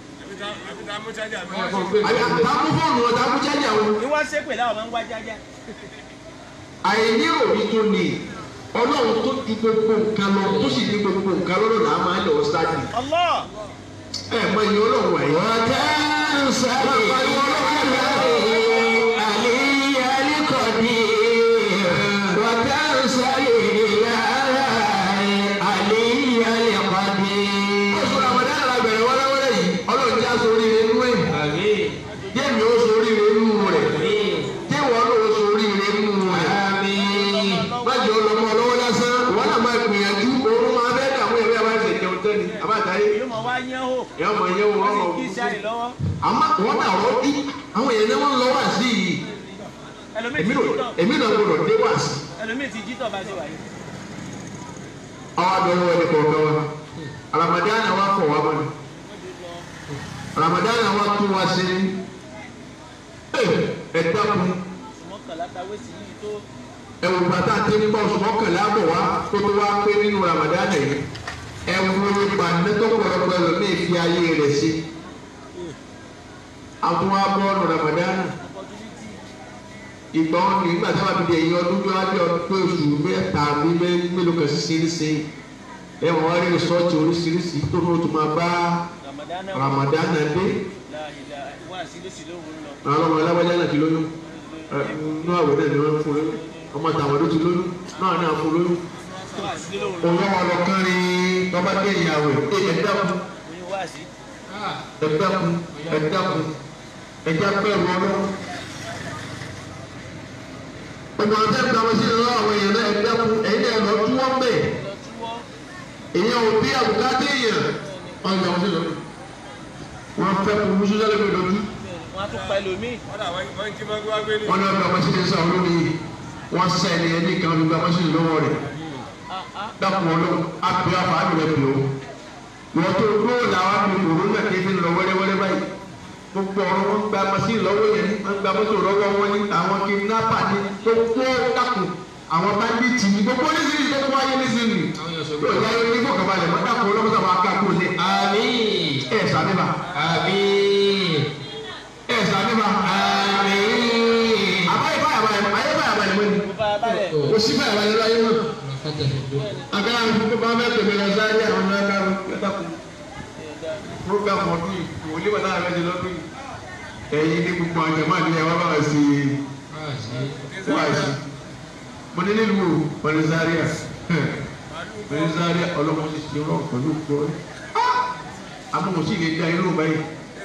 Àbí àtàkùn fóònù ọ̀tàkùn jẹ́jà wọn. ni wọ́n ṣe pé láwọn máa ń wá chájà àìní òní tó ní ọlọ́run tó di gbogbo nǹkan lọ tó sì di gbogbo nǹkan lọ́dọ̀ là á máa ń lọ sáàdì Allah ẹ mọ iye ọlọ́run wáyé. وتنسى الإله العلي القدير وتنسى الإله العلي القدير oṣù ramadan la bẹ̀rẹ̀ wẹ́rẹ́wẹ́rẹ́ yìí ọlọ́run já sórí inú ẹ̀ آمين jẹ́mi ó sórí inú rẹ̀ آمين jẹ́wọ́ ló sórí inú rẹ̀. آمين májọ ọlọmọ ọlọ́wọ́ lásán wọn náà máa gbìyànjú oorun máa bẹ́ẹ̀ dààmú ẹ̀rí àbá ẹ̀sẹ̀ jẹun tẹ́ni àbátáyé yóò mọ̀ wá yẹn hò ìyá ọmọ yẹn wọn wọ́n sì ọmọ kí sáyé lọ́wọ́ àmọ́ wọn náà rọ́ọ̀dí àwọn èèyàn náà wọ́n lọ wá sí yìí ẹlòmíì èmi ti náà jí tọ̀ èmi náà gbọdọ̀ dé wá sí. ẹlòmíì ti jí tọ̀ bá ti wà yìí àwọn abẹ́rẹ́ wọlé kọ̀ọ̀kan wa ramadana wa fọ̀ wá mọ́ni ramadana wa tún wá sí ẹ dákun mọ́kànlá tawé sí yìí tó ẹwù bàtà tí ń bọ̀ oṣù mọ́kànlá bọ̀ wá kó tó wá pé nínú ramadana yìí ẹwù ìpàdétò pọ̀lọpọ̀ ẹlòmíì fi ayé rẹ̀ sí àwọn abọ́ọ̀nù ramadana opportunity ìgbà wọn ní ìgbà tí wọn fi di ẹ̀yìn ọdún bí wọn di ọdún pé oṣù mẹ́ta bí mélòó kan sí sí ẹ wọn wá rí rìsọ́ọ̀tì oríṣiríṣi tó ní o tún máa bá Ramadan náà ramadana dé láàyè wá sí lóṣì lóhùn lọ àwọn ọmọ alábàjá náà ti lóyún ẹ, nínú àwẹ̀ náà ni wọ́n fún lóyún ọmọ tàwọn ló ti lóyún náà náà fún lóyún wá sí lóhùn lọ òun wọn lọ kárin bàbá dé ìyàwó ẹ ẹ dákun oyún wá sí. ẹ dákun ẹ dákun ẹ já bẹ̀rù Ọlọ́run. ọmọ ọtẹ gba wọn sí ìlú àwọn èèyàn náà ẹ dákun ẹ̀yin náà lọ tú wọn bẹ́ẹ̀ lọ túwọ́ èèyàn ò bí àbùkátà èèyàn wọn gba wọn sí ìlú wọn fẹ́ kó musu sálẹ mi lọdún wọn á tún pa ẹlòmíì. wọn náà gba wọn sí ìlú sáwọn olómi wọn sá ẹni ẹni kan gba wọn sí ìlú lọ́wọ́ rẹ̀ Ah, ah. dákun Ọlọ́run àpè àfààní rẹ pè ó wọ́n tó gbóò làwọn àpè kòrónà kéde lọ wẹ́rẹ́wẹ́rẹ́ báyìí gbogbo ọ̀rọ̀ wọn gba mọ́sí lọ́wọ́ yẹn ní wọ́n gba mọ́tò lọ́wọ́ wọn ní àwọn kidnapper ní gbogbo dákun àwọn bandits ní gbogbo oníṣìírí tó kó ayé níṣìírí yóò yá yóò ní fọkànbalẹ̀ mọ́ dákun ọlọ́mọdé àwọn akáko lé Àmín. ẹ̀ sàmìbà Àmín. ẹ̀ sàmìbà Àmín. àbáyé báyà báyà ayé báyà báyà mọ́ ni kò fara balẹ̀. kò sí báyà báyà láyé mọ́ Ọlọ́kàtà ìdó. agbára mi bá fẹ́ tẹ̀lé lọ sáré àwọn ọmọ ẹ̀ka dákun program ọdún yìí wòlé wà láàrin ẹ̀jẹ̀ lọ́dún yìí ẹ̀yin ní gbogbo ọjà máa ní ẹwà bá wà sí i wá sí i mo ní nílùú mọ̀lẹ́sàríà mọ̀lẹ́sàríà ọlọ́mọ sì ṣe rọ̀ pẹ̀lú gbọ́ amóhùn sì lè da irú báyìí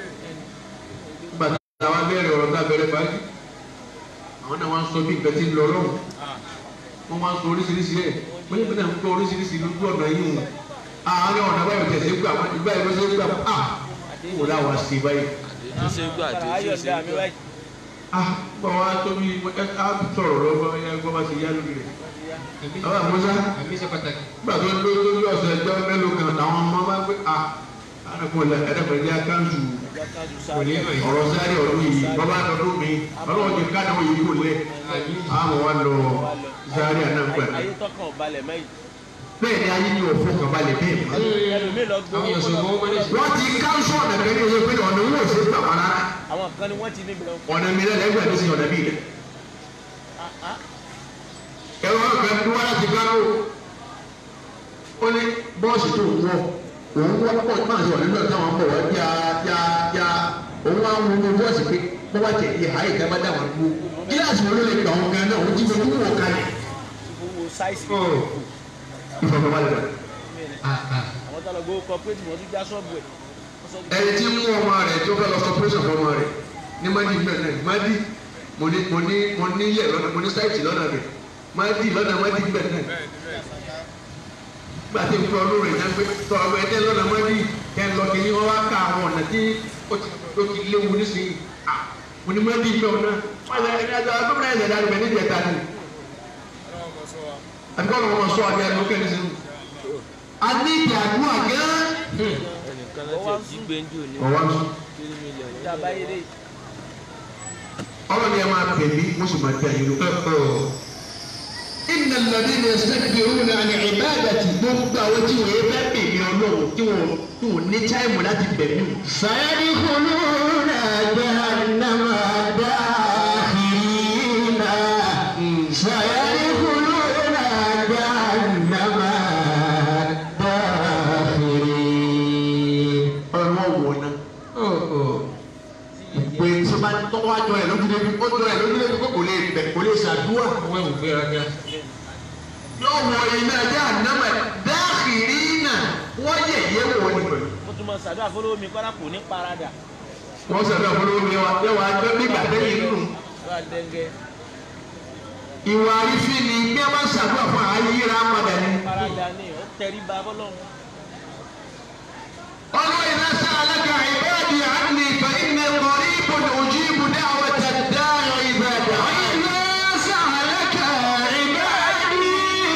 nígbà tí àwọn abẹ́rẹ́ ọ̀rọ̀ tá a bẹ̀rẹ̀ báyìí àwọn náà wọ́n sọ bí nǹkan ti ń lọ lọ́wọ́ wọ́n máa ń sọ oríṣiríṣi ẹ̀ wọ́n yẹ kí náà ń gbọ́ oríṣiríṣi lójú ọ̀nà yìí o àárín ọ̀nà báyìí tẹ̀sí gbà ìgbà yìí ló ṣe gbà á kò láwa sí báyìí. tó ṣe gbà tó ṣe ayọ̀ ṣe dá mi wáyé. ah bọ̀ wá tóbi ẹ á sọ̀rọ̀ lọ́wọ́ ẹ gbọ́ bá ti yá lórí rẹ̀. àwọn àmúṣá Àmì ṣe pàtàkì. nígbà tó ń lórí ọ̀sẹ̀ ẹgbẹ́ mélòó kan làwọn ọmọ máa ń pẹ́ ah ẹ̀rẹ́kùnrin ẹ̀rẹ́kùnrin akáǹtù ìjà kájú Kò sáré. ní lọ yìí. ọ̀rọ̀ sáré ọdún yìí bàbá ọdún mi ọlọ́wọ́ ti ká náà yìí kò lẹ̀ Àmín. àwọn wa lọ sáré àná pẹ̀lú. ayé tọkàn ò balẹ̀ mẹ́yìn. bẹ́ẹ̀ ni ayé ni òfò kan balẹ̀ bẹ́ẹ̀ mọ́. ẹlòmíì lọ Àwọn gbowó èèyàn sọ fún wọn ní wọ́n ti káńsù ọ̀nà kan ní oye pé ọ̀nà owó òsè gbà wọn rárá àwọn kan ni wọ́n ti níbi lọ. ọ̀nà mi lẹ́lẹ́ gbà ní sí ọ̀nà bíi rẹ̀. Ah, ah. ẹ̀rọ ọ̀gá tó wá láti Kánò ó ní bọ́ọ̀sì tó wọ̀ òun wọ́ pọ̀ máa ṣe wà nínú ọ̀tá wọn bọ̀ wá já já já òun wá ń wo bọ́ọ̀sì pé bọ́ bá tẹ̀ yé àyè ìjọba dá wọn dúró gíláàsì wọn ló lè gbà wọn gan náà òun ti fi owó wọ̀ kalẹ̀ owó sáìsì ọ̀ ìfọ̀kànbalẹ̀ rẹ̀. àà àwọn tó lọ gbowó cooperative wọn tún já ṣọ́ọ̀bù ẹ̀. Wọ́n sọ pé ẹni tí ń mú ọmọ rẹ̀ tó fẹ́ lọ sọ pírẹ́sọ̀ fún ọmọ rẹ̀ ní madi bẹ́ẹ̀ náà madi mo ní mo ní mo ní ilẹ̀ lọ́nà mo ní sáìtì lọ́nà rẹ̀ madi lọ́nà madi bẹ́ẹ̀ náà gbà tí n fọ ọdún rẹ̀ náà pé tọ́ ọmọ ẹ̀dẹ́ lọ́nà madi kẹ́ ń lọ kí ni wọ́n wá ká àwọn ọ̀nà tí ó ti ó ti léwu nísìnyí à mo ní madi bẹ́ẹ̀ ọ̀nà wọ́n ṣe ẹni àjọ agbẹ́bẹ̀rẹ̀ ẹ̀sẹ̀ dàrú bẹ́ẹ̀ ní ìjẹta ni àti kọ́ ọ̀nà sọ àbí àdó kẹ́ni sínú. a ní ìdàgbọ́ àgẹ́ ẹnìkan láti ẹ̀ jí gbẹ́njú ní ọ̀wá ń sọ. tírí mílíọ̀nù ìjà báyé dé. ọlọ́ni ẹ máa pè mí mo sì máa tẹ àyè lọ. Inna alladhina yastakbiruna an ibadati gbogbo àwọn tí wọ́n yẹ fẹ́ pè mí ọlọ́run tí wọ́n tí wọ́n ní táìmù láti bẹ̀ mí. sayadkhuluna jahannama dakhirina. sayadkhuluna jahannama dakhirin. ọ̀rọ̀ wọ̀ ná. Ọ̀ ọ̀. Ìpè tí wọ́n bá tọ́wọ́ àjọ ẹ̀ lójú débi ó jọ ẹ̀ lójú débi kó kò lè bẹ̀ kò lè ṣàdúrà. Àwọn ẹ̀wù fẹ́ra ga. Yóò wọ iná ẹja ànámọ̀ dakhirina wọ́n yẹ̀yẹ́ wọ̀ ni pẹ̀lú. mo tún mọ sàdúrà fọlọ́wọ́ mi kọ́ra kò ní parada. Wọ́n sọ̀rọ̀ àfọlọ́wọ́ mi wá yẹ wàá gbé nígbà tẹ́yìn nù. ló wà dẹ́ngẹ́ Ìwà àrífín ni bí wọ́n bá ṣàdúrà fún àyíra padà ni. parada ní ó tẹrí ba fọlọ́run. قالوا إذا سألك عبادي عني فإني قريب أجيب دعوة الداع إذا دعاني إذا سألك عبادي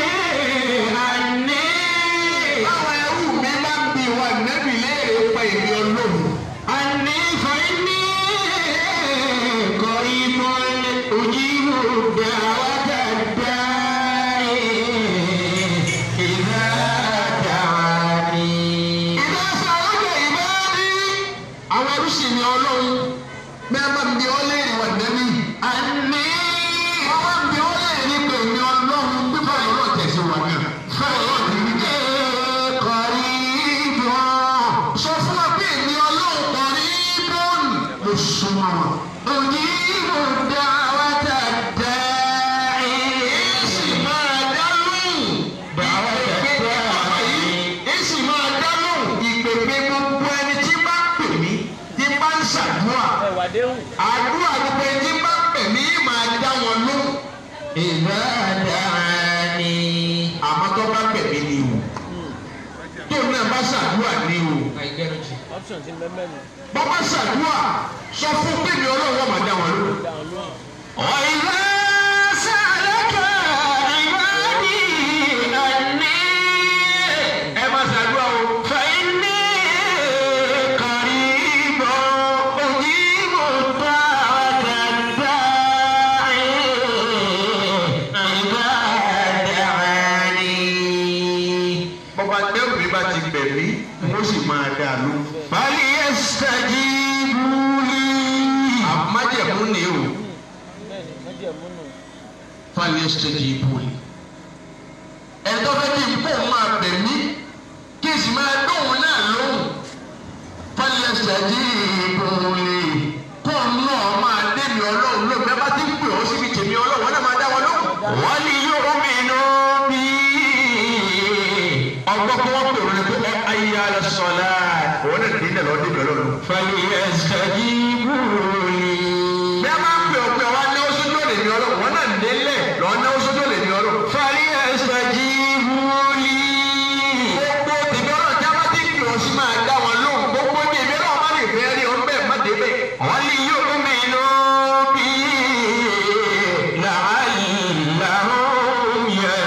عني Àwọn ẹrú mi máa ń bi wà nẹ́bí léèrè pa èmi ọlọ́run. عني فإني قريب أجيب دعوة الداعي إذا دعاني Ìdá sàlọ́kẹ̀ ìbáàdí. Àwọn ẹrú sì ni ọlọ́run. Bẹ́ẹ̀ máa ń bi ọ́ léèrè wà nẹ́bí. عني Wọ́n máa ń bi ọ́ léèrè nípa èmi ọlọ́run bí báyìí ọlọ́run tẹ̀sí wà náà. Báyìí ọlọ́run ti rí bẹ́ẹ̀. قريب Sọ fún wa pé èmi ọlọ́run kọ̀ ní bọ́ọ̀lù. Mo súnmọ́ wọn. أجيب دعوة الداعي Èsì máa dá lóhùn. دعوة àwàdéhùn àdúrà gbogbo ẹni bá pè mí máa dá wọn lóhùn. ìbádàání. àmọ́ tó bá pè mí ni o tó náà bá ṣàdúrà ni o àìgbẹ́rù jù. option ti mẹ́mẹ́ nù bọ́ bá ṣàdúrà sọ fún pé mi ọlọ́run máa dá wọn lóhùn. dáhùn lóhùn. وإذا سألك عبادي عني ẹ máa ṣàdúrà o. فإني قريب أجيب دعوة الداعي إذا دعاني bọ́ bá dẹ́rù mi bá ti bẹ̀ mí mo sì máa dá a lóhùn. فليستجيبوا لي àmájẹ̀mú ni o. bẹ́ẹ̀ni májẹ̀mú nù falyastajibu li. ẹ̀tọ́ fẹ́ kí n kó máa bẹ̀ mí kí n sì máa dóhùn náà lóhùn. falyastajibu li. kó náà máa dé mi ọlọ́run lóhùn bẹ́ẹ̀ bá ti ń pè ọ́ síbi tèmi ọlọ́run wọn náà máa dá wọn lóhùn. وليؤمنوا بي ọgbọ́n kí wọ́n pè wọ́n pé ẹ ayé alẹ́ sọ̀lá. òun náà dín náà lọ́ọ́ dé mi ọlọ́run. فليستجيبوا لي bí a máa ń pè ọ́ pé wọ́n á náwó sójú ọ̀lẹ̀ mi ọlọ́run wọn náà délẹ̀ lọ́ọ́ náwó sójú ọ̀lẹ̀ mi ọlọ́run. فليستجيبوا لي gbogbo tèmi ọlọ́run tí a bá ti ń pè ọ́ sí máa dá wọn lóhùn gbogbo ní èmi ọlọ́run má lè fẹ́ rí ọ bẹ́ẹ̀ má dé bẹ́ẹ̀. وليؤمنوا بي لعلهم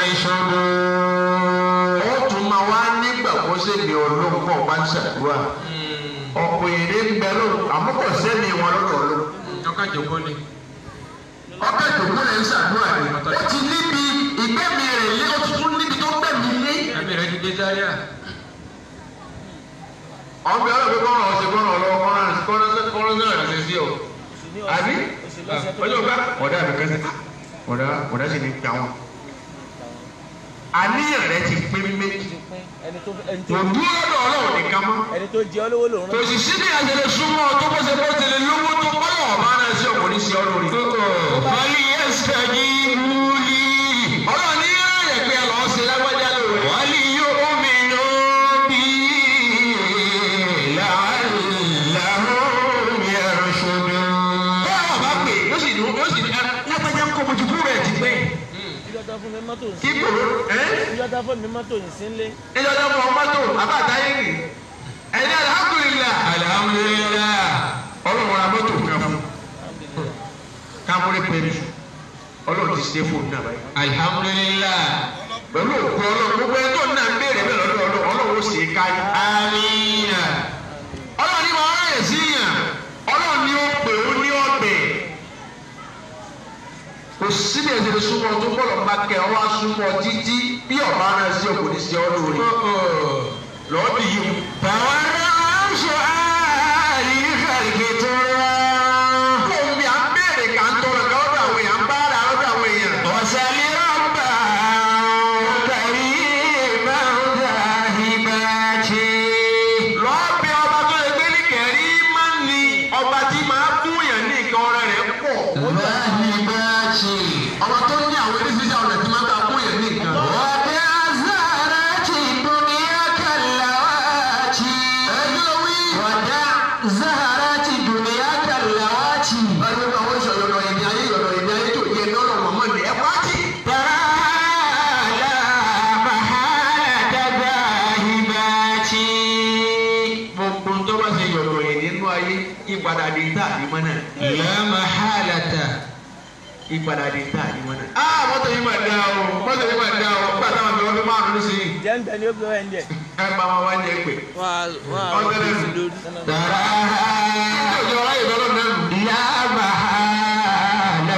يرشدون ó tún máa wá nígbàgbọ́ sẹ́mi ọlọ́run kọ́ ọba ń ṣàdúrà ọ̀pọ̀ èrè ń bẹ lọ́rùn àmọ́ kò sẹ́mi wọn lọ́dọ̀ ọlọ́run. ọkà jòkó ni. ọkọ̀ ìdòkú rẹ̀ ń ṣàdúrà ni ó ti níbi ìgbẹ́mi rẹ̀ lé ó tuntun níbi tó gbẹ̀mí lé. ẹbí rẹ ti dé Zaria. ọ̀bẹ ọlọ́run kọ́ ọ̀rọ̀ ọ̀sẹ̀ kọ́nà ọlọ́wọ́ kọ́nà kọ́nà náà rẹ̀ sí ọ. oṣù ní àbí oṣù lọ́sẹ̀ tó ọjọ́ bá ọ̀dà mi kan sí ọ̀dà ọ̀dà sì ní gbà wọn. àníyàn rẹ ti pé méjì ti pín ẹni tó ẹni tó kò dúró lọ́dọ̀ ọlọ́run nìkan mọ́. ẹni tó jẹ olówó lòun kò sì sí ní àjẹlẹ súnmọ́ tó bó ṣe bó ṣe lè lówó tó bọ́lọ̀ ọ̀bá náà sí ọkùnrin sí ọlọ́rin. فليستجيبوا لي ọlọ́run ní yára pé ẹ lọ́ọ́ ṣe lágbájá lóore. وليؤمنوا بي لعلهم يرشدون bẹ́ẹ̀ wọ́n bá pè yóò sì dùn yóò sì ní lágbájá ń kọ́ mojú kúrò ẹ̀ ti pé. ìjọba fún mi mọ́tò ń kí sí kòró ẹ́ ìjọba fún mi mọ́tò ń sí ńlé ìjọba fún ọmọ tó àbátáyé rì ẹ̀yin alhamdulillah alhamdulillah ọlọ́run ra mọ́tò kan fún kámúrí pẹ̀lú ọlọ́run ti ṣe fóònù náà báyìí. alhamdulillah pẹ̀lú òkú ọlọ́run gbogbo ẹni tó ń náà ń béèrè bẹ́ẹ̀ lọ́dọ̀ ọlọ́run ọlọ́run ó sì é káyé. amina ọlọ́run ní wọn ráyè sí yàn ọlọ́run ní ó pè ó ní ọ̀bẹ. kò síbi ẹ̀sẹ̀ súnmọ́ tó bọ́lọ̀ bá kẹ́ ọ wá súnmọ́ títí bí ọ̀bá náà sí ọkùnrin sí ọ lórí. lọ́ọ́ bì yìí. فورعوا سؤال خلق ترى Omi à ń béèrè kà ń tọrọ ká lọ́dọ̀ àwọn èèyàn ń bá ara lọ́dọ̀ àwọn èèyàn. وسل ربا كريما ذاهباتي Lọ́ọ̀bì ọba tó lè gbé ní kẹ̀rí máa ń ní ọba tí máa fún yàn ní nǹkan ọ̀rẹ́ rẹ̀ pọ̀. ذاهباتي Ọba tó ní àwọn oníṣiṣẹ́ ọ̀rẹ́ tí máa bá fún yàn ní nǹkan. ودع زهرة الدنيا كاللواتي Ẹgbẹ́ wí. ودع زهرة الدنيا كاللواتي Ẹgbẹ́ bí àwọn ìṣòro yọ̀dọ̀ ìdí ayé yọ̀dọ̀ ìdí ayé tó yẹ lọ́rọ̀ mọ̀mọ́ ni ẹ pàtì. ترى لا محالة ذاهباتي Gbogbo tó bá ṣe yọ̀dọ̀ yìí nínú ayé ìpadà dé tá àdìmọ́ náà. لا محالة Ìpadà dé tá àdìmọ́ náà. Á mọ́tò yìí máa dá o, mọ́tò yìí máa dá o, nígbà táwọn àgbẹ̀ wọn fi márùn-ún nísìnyí. jẹ́ ń bẹ ní ó gbé ẹ̀ ń jẹ Ẹ bá wọn wá ní ẹgbẹ́. wọ́n á wọ́n á Ọ̀tẹ̀lẹ̀ rọ́ọ̀kì sí nù. lórí. تراها Ìjọ ọ̀rá ìbẹ́lẹ̀ náà nù. لا محالة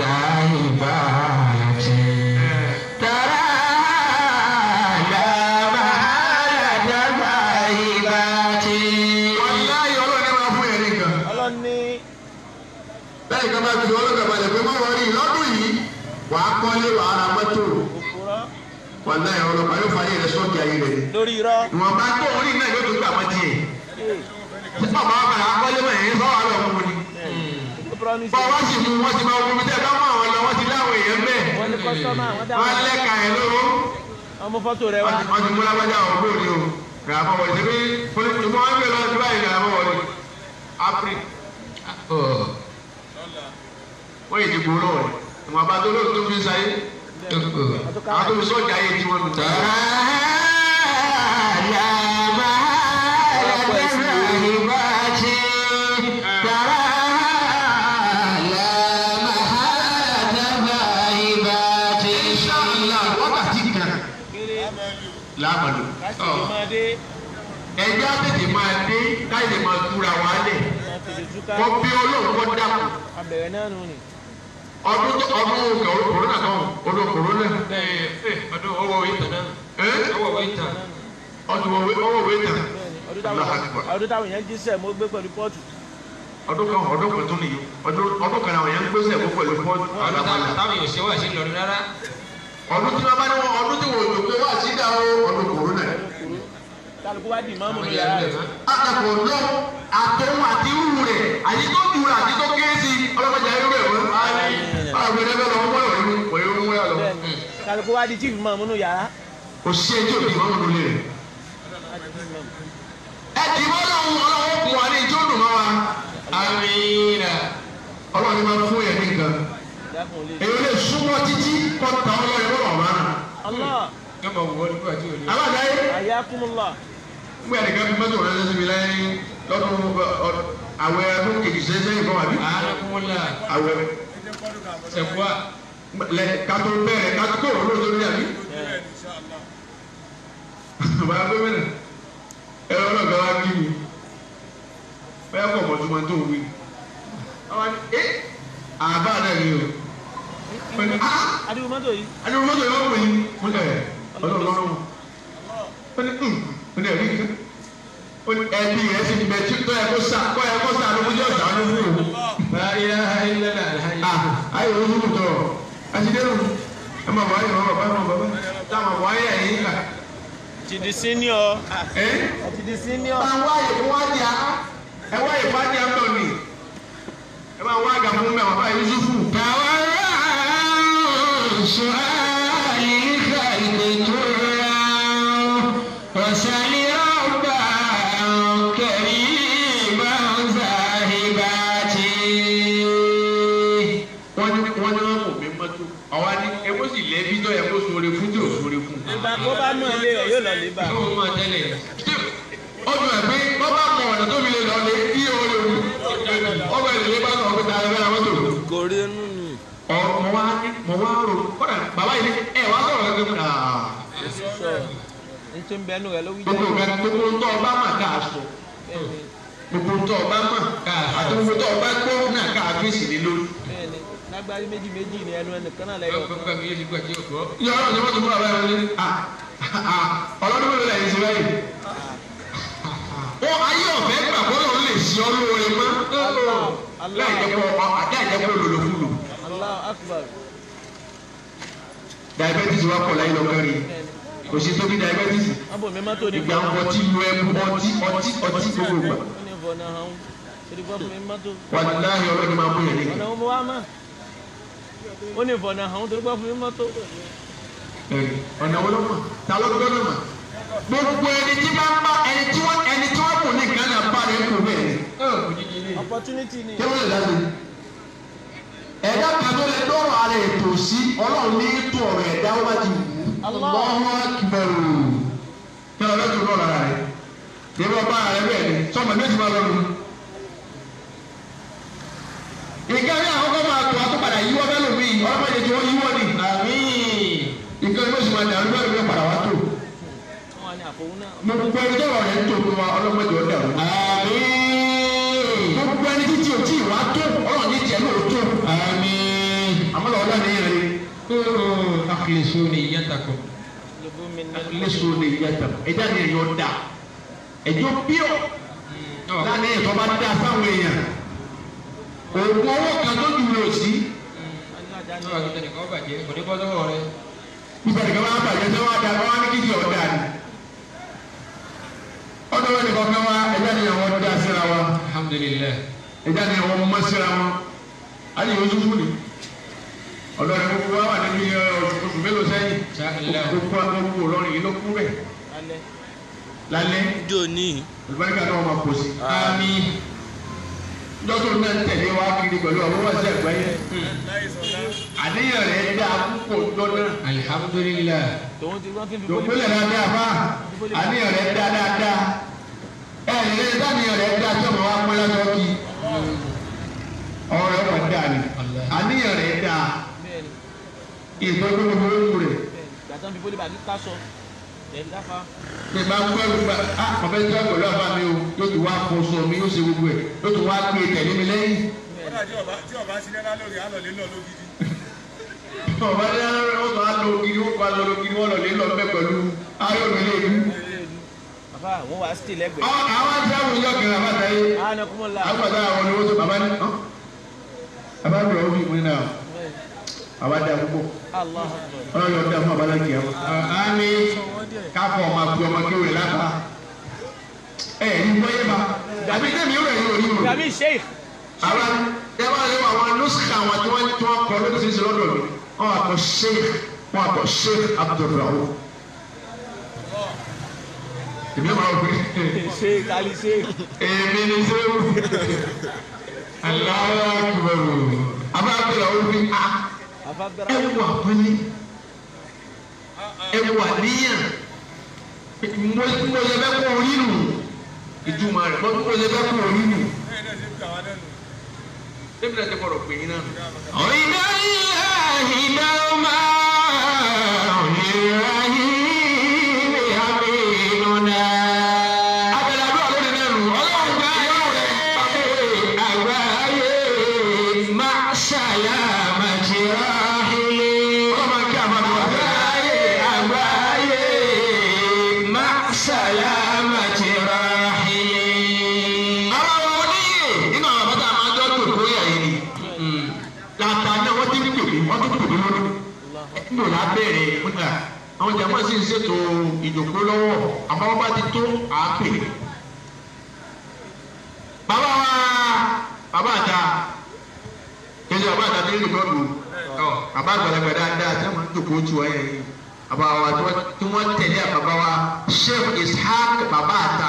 ذاهباتي ترى لا محالة ذاهباتي Wàláyé ọlọ́run ní máa fún yẹn nìkan. ọlọ́run ní Bẹ́ẹ̀ ká bá fi ọlọ́gà balẹ̀ pé má wọrí lọ́dún yìí wàá kọ́lé wàá ra mọ́tò. òpùrọ́ Wàláyé ọlọ́pàá yóò fàyè rẹ̀ sọ́ọ̀kì ayé rẹ̀ ni. lórí irọ́ Ìwọ̀nba tó orí náà yóò tó gbà mọ́ tiẹ̀. ee Tí bàbá wa bàrà kọ́lé mọ̀ yẹn sọ́wọ́ àlọ́ mú ni. ó promise Bọ́ wọ́n sì mú wọ́n ti máa wọ́n mi tẹ́ bá mú àwọn lọ wọ́n ti láwọn èèyàn bẹ́ẹ̀. wọ́n ní kọ́sítọ́mà wọ́n dá Wọ́n lẹ́ka ẹ̀ lóró. ọmọ fọ́tò rẹ wá Wọ́n ti mú lágbájá àwọn gbòòrì o. Ràbọ̀ wọ̀lì ṣe pé ìmọ̀ wọn gbé lọ sí báyìí ràbọ̀ wọ̀lì. April. wọ́n yìí ti gbòòrò rẹ̀ ìwọ̀n bá tó lóòótọ́ tó fi ń sáyé àwọn tó fi sọ́ọ̀jà ayé tí wọ́n nù. Inshallah, wákàtí kan láàmàlú. kásìkò máa dé ẹjẹ́ á tètè máa dé káyọ̀ lè máa túra wá lẹ̀. máa tètè túká wọ́n bí olóhùn kọ́ dàpọ̀. abẹ̀rẹ̀ náà nù ni. ọdún tó ọdún kòrónà kan ọdún kòrónà. ọdún ọwọ́ ìtàn náà ẹ́ ọwọ́ ìtàn ọdún ọwọ́ wẹ̀ tán. bẹ́ẹ̀ni ọdún Allahu táwọn Akbar. ọdún táwọn èèyàn jíṣẹ́ mo gbé pẹ̀lú pọ́ọ̀tù ọdún kan ọdún kan tó nìyí ọdún ọdún kan àwọn yẹn ń gbèsè ẹ̀kọ́ pẹ̀lú pọ́ọ̀tù ọdún àlàmàlà. táwọn èèyàn ṣe wà sí Ìlọrin rárá ọdún tí wọ́n bá ní wọn ọdún tí wọ́n jò pé wá sí dá o ọdún kòrónà. kálukú wá dì mọ́mú àwọn ní ìyá yàrá rẹ̀ rẹ̀ akẹ́kọ̀ọ́ lọ àtọ̀hún àti irú rẹ̀ àti tó ju rẹ̀ àti tó kéré sí ọlọ́mọdé ayé rẹ̀ wọ́n. àwọn ẹgbẹ́ bẹ́ẹ̀ lọ́wọ́ wọ́n yọ̀ ní wọ́n yọ̀ wọ́n yà lọ. bẹ́ẹ̀ni kálukú wá di chief mọ́mú ní yàrá kò sí ẹjọ́ òbí wọn nínú ilé rẹ̀. ẹ ti wọ́n lọ́wọ́ ọlọ́wọ́ kún wa ní ìjọ dùn mọ́ wa. amina ọlọ́run ni máa fún yẹn ní nǹkan. dákun lè. èyí lè súnmọ́ títí kọ́ ta ọlọ́run wọ́n wà máa nà. Allah yóò máa wọ nígbà tí ò ní. aláàdáyé ayakumullah gbé ẹnìkan fi mọ́tò rẹ̀ lẹ́sìn mi lẹ́yìn lọ́dún ọ- àwẹ̀ ọdún kejì sẹ́yìn fún wa bí. ààrùnkúnmọ́lá àwẹ̀ ṣẹ̀fúà lẹ kátó bẹ̀rẹ̀ kátó kó òun lóòótọ́ ní àbí. bàbá gómìnà ẹ̀rọ náà gbà wá kí mi bẹ́ẹ̀ kọ̀ mọ̀ tó máa tó wí. àwọn ni ẹ́ àbá náà ni o. wọ́n ní ah adigun mọ́tò yìí adúlọ́ mọ́tò yìí wọ́n pè é mo lẹ̀ ọlọ́run lọ́rùn wọn. wọ́n ní hùn mo ní ẹ̀rí kan. ó ní ẹbí rẹ̀ sì bẹ̀ tí tọ́ ẹ kó sá kọ́ ẹ kó sá ló kó jẹ́ ọ̀sán ló fún òun. láyé ayélujára alhaji ah ayé wo ló tọ̀ àtidéhùn ẹ máa wọ ayé wọn bàbá wọn bàbá táwọn wọ ayé ẹ̀yìn kà. ti di senior ẹ ti di senior máa wá ayé fún wájú á ẹ wá ayé fún wájú á tọ̀ ni ẹ máa wá àgà fún mi àwọn bàbá Yusufu. وسل ربا كريما صاحباتي wọ́n ní wọ́n ní wọ́n mọ̀ mí mọ́tò àwa ní ẹ kó sì lẹ́bí tó yẹ kó sóore fún tí ò sóore fún. ìgbà kó bá mọ̀ ilé rẹ̀ yóò lọ lè bá yóò máa tẹ́lẹ̀ ó dùn ẹ̀ pé wọ́n bá mọ ọ̀nà tó fi lè lọ lé kí o lè wù. ọmọ ẹ̀ lè bá sọ̀rọ̀ pé ta ẹ fẹ́ mọ́tò. gòrí inú ni ọ̀ mọ̀ wá ní mọ̀ wá rò kọ́dà bàbá yìí ní ẹ̀ wá sọ̀rọ̀ gẹ́gẹ́ bí sọ ní tí ń bẹnu rẹ̀ ló wí gbogbo nǹkan gbogbo ń tọ́ ọba mà ká sọ bẹ́ẹ̀ni gbogbo ń tọ́ ọba mà ká àti gbogbo tọ́ ọba gbọ́ náà ká fèsì lé lórí. bẹ́ẹ̀ni lágbárí méjì méjì ni ẹnu ẹnìkan náà lẹ́yọ̀ kan gbogbo yóò ti gbà tí o gbọ́. yọ ọ̀rọ̀ ni wọ́n ti mú àbá yẹn ní ọlọ́dún mélòó lẹ́yìn sí báyìí. wọ́n ayé ọ̀fẹ́ gbà bọ́lọ̀ ń lè ṣe ọ́ lóore mọ́ láì jẹ́ kó àdé àjẹpọ̀ lòlòkulò. Allahu akbar diabetes wa pọ̀ láyé lọ́kẹ́rin bẹ́ẹ̀ni kò sí tóbi diabetes wọ́n bò mí mọ́tò ní ìgbà ń bọ̀ tí lu ẹmu ọtí ọtí ọtí gbogbo gbà. ó ní ìfọ̀nà hàn ṣèlú bọ́ fún mi mọ́tò wàláhì ọlọ́ni máa mú yẹn ọ̀nà nìkan. ọmọ wa mọ̀ ó ní ìfọ̀nà hàn torí bọ́ fún mi mọ́tò ọ̀nà wo ló mọ̀ ta ló gbọ́dọ̀ mọ̀. gbogbo ẹni tí bá ń bá ẹni tí wọ́n ẹni tí wọ́n kù ní Ghana bá rẹ̀ kù bẹ́ẹ̀ ni. opportunity ni kí ló lè dási. ẹ̀dá kan tó lè dọ́rọ̀ ara ètò sí ọlọ́run ní tó ọ̀rọ̀ ẹ̀dá ó bá ti wù ú. Allah. Allahu Akbar. kí ló lọ́ọ́ tó dọ́rọ̀ ara rẹ̀. ìbí ọba ara rẹ̀ bẹ́ẹ̀ ni sọ́mọ méjì máa lọ́nu. ìgbà ní àwọn kọ́ máa tó a tó padà yíwọ́ bẹ́ẹ̀ lómi ọlọ́mọdé tí wọ́n yíwọ́ ni. ìgbà ní oṣù máa dàrú bẹ́ẹ̀ lómi padà wá tó. wọ́n wà ní àfọwọ́ náà gbogbo ẹni tó rọ̀ rẹ̀ ń tó fún wa ọlọ́mọdé ọ̀dà rẹ̀. gbogbo ẹni tí tí o tí wàá tó ọlọ́run ní tiẹ̀ náà ó tó. àmọ́ lọ́wọ́ náà ní yẹn rí. akilisu ni yàtàkùn. lóbú mi ní léṣo lè yàtọ̀ ẹja ni èèyàn da ẹjọ́ píọ̀ láti ẹ̀tọ́ bá dá sáwọn èèyàn òògùn owó kan tó dùn lò sí alájà ní Náà kí tẹnìkan bàjẹ́ kò ní bọ́ sọ́wọ́ rẹ. nígbà tí wọn bàjẹ́ sẹ́ wọ́n da wọ́n á ní kí ti ọ̀dà ni ọ̀dọ̀ wọn nìkan kan wá ẹja ni àwọn da síra wa alhamdulilayi. ẹja ni àwọn mọ́ síra wọn ayé oṣù fún ni ọ̀dọ̀ rẹ̀ gbogbo wa wà nínú iye oṣù mélòó sẹ́yìn Sáàlá. gbogbo gbogbo Ìlọrin yìí ló kú rẹ̀ alẹ́ lálẹ́ jò ní olùbáríkà náà máa pọ̀ sí i. Àmín. lọ́tọ̀ náà tẹ̀lé wa kiri pẹ̀lú àwọn wáṣẹ àgbáyé àníyàn rẹ̀ dá púpọ̀ lọ́nà alhamdulillah tòun ti wọ́n ti fi lòpínlẹ̀ dáadáa bá àníyàn rẹ̀ dá dáadáa ẹ̀ lè dáníyàn rẹ̀ dá tí ọmọ wa pẹ́ lọ́tọ̀ kí ọ̀rọ̀ ẹ̀ wọ̀ dá ni àníyàn rẹ̀ dá bẹ́ẹ̀ ni ìtọ́jú gbogbo olú rẹ̀ bẹ́ẹ̀ ni gbàtàn fi bólú bàbí ká sọ ẹ̀ dáfa pé máa ń gbọ́ ìgbà á ọ̀fẹ́ tí wọ́n pẹ̀lú àbá mi o yóò ti wá kó sọ mi yóò ṣe gbogbo ẹ̀ yóò ti wá gbé tẹ̀lé mi lẹ́yìn. bẹ́ẹ̀ kódà tí ọba tí ọba sí nẹ́nà lórí àlọ́ lé lọ lógidi. ọba ní ó sọ á lo kiri ó kó aṣọ lo kiri wọn lọ lé lọ bẹ pẹ̀lú ayọ̀ mi lé lu. ni bàbá àwọn wà á sì lẹ́gbẹ̀ẹ́ àwọn àwọn tí àwọn ìjọ kìnnìún àbáta yìí àánú kúmọ̀ la àwọn àti àwọn olówó tó bàbá ní. bàbá mi ò fi ìpín náà bàbá dá púpọ̀ Allah ọlọ́run yóò dá fún abala kìí àwọn. àmì káfọ̀ ọmọ àti ọmọ kéwì lápá. ẹ ẹ ní gbọ́yé ma àbí tẹ̀mí ó rẹ̀ yóò rí o. gàmí sheikh àwọn ẹ bá lé àwọn nùsùkà àwọn tí wọ́n tí wọ́n kọ́ lórí sísè lọ́dọ̀ mi wọ́n àkọ́ sheikh wọ́n àkọ́ sheikh abdulrahu. èmi máa wọ pé sheikh ali sheikh èmi ni sẹ́wù aláwọ̀ akíbarò àbá abdulrahu fi a afabdara ẹ wà pẹ́lẹ́ ẹ wà níyàn mo mo yẹ bẹ́ kó orí nù ìtumọ̀ rẹ̀ mo mo yẹ bẹ́ kó orí nù. bẹ́ẹ̀ náà ṣe ń gbà wá lẹ́nu. Débi náà ti gbọ́dọ̀ pè yín náà. ọ̀rìnà ìlàhì dáhùnmá ìràhì ní àmìnúnà. Abẹ́rẹ́ àdúrà lórí náà nù. Ọlọ́run gba ìyàwó rẹ̀. àgbáyé máa ṣàyàmà jìráhìlì. Ọlọ́run máa kí àmà mi wá. àgbáyé àgbáyé máa ṣàyàmà jìráhìlì. Àwọn ọmọ oníyè nínú àwọn àbáta máa jọ tòkó yà yìí ni. Làtà náà wọ́n ti ń tòkó, wọ́n ti ń tòkó lórí. Níbo la bẹ̀rẹ̀ nígbà àwọn jàmbá sì ń ṣètò ìjòkó lọ́wọ́ àmọ́ wọ́n bá ti tó àápè. Bàbá wa bàbá àta kejì bàbá àta ní rìkọ́dù bàbá àgbàlagbà dáadáa tí wọ́n ń jòkó tù wáyé yìí. Bàbá wa tí wọ́n- tí wọ́n tẹ̀lé àbàbá wa Sheikh Ishaq bàbá àta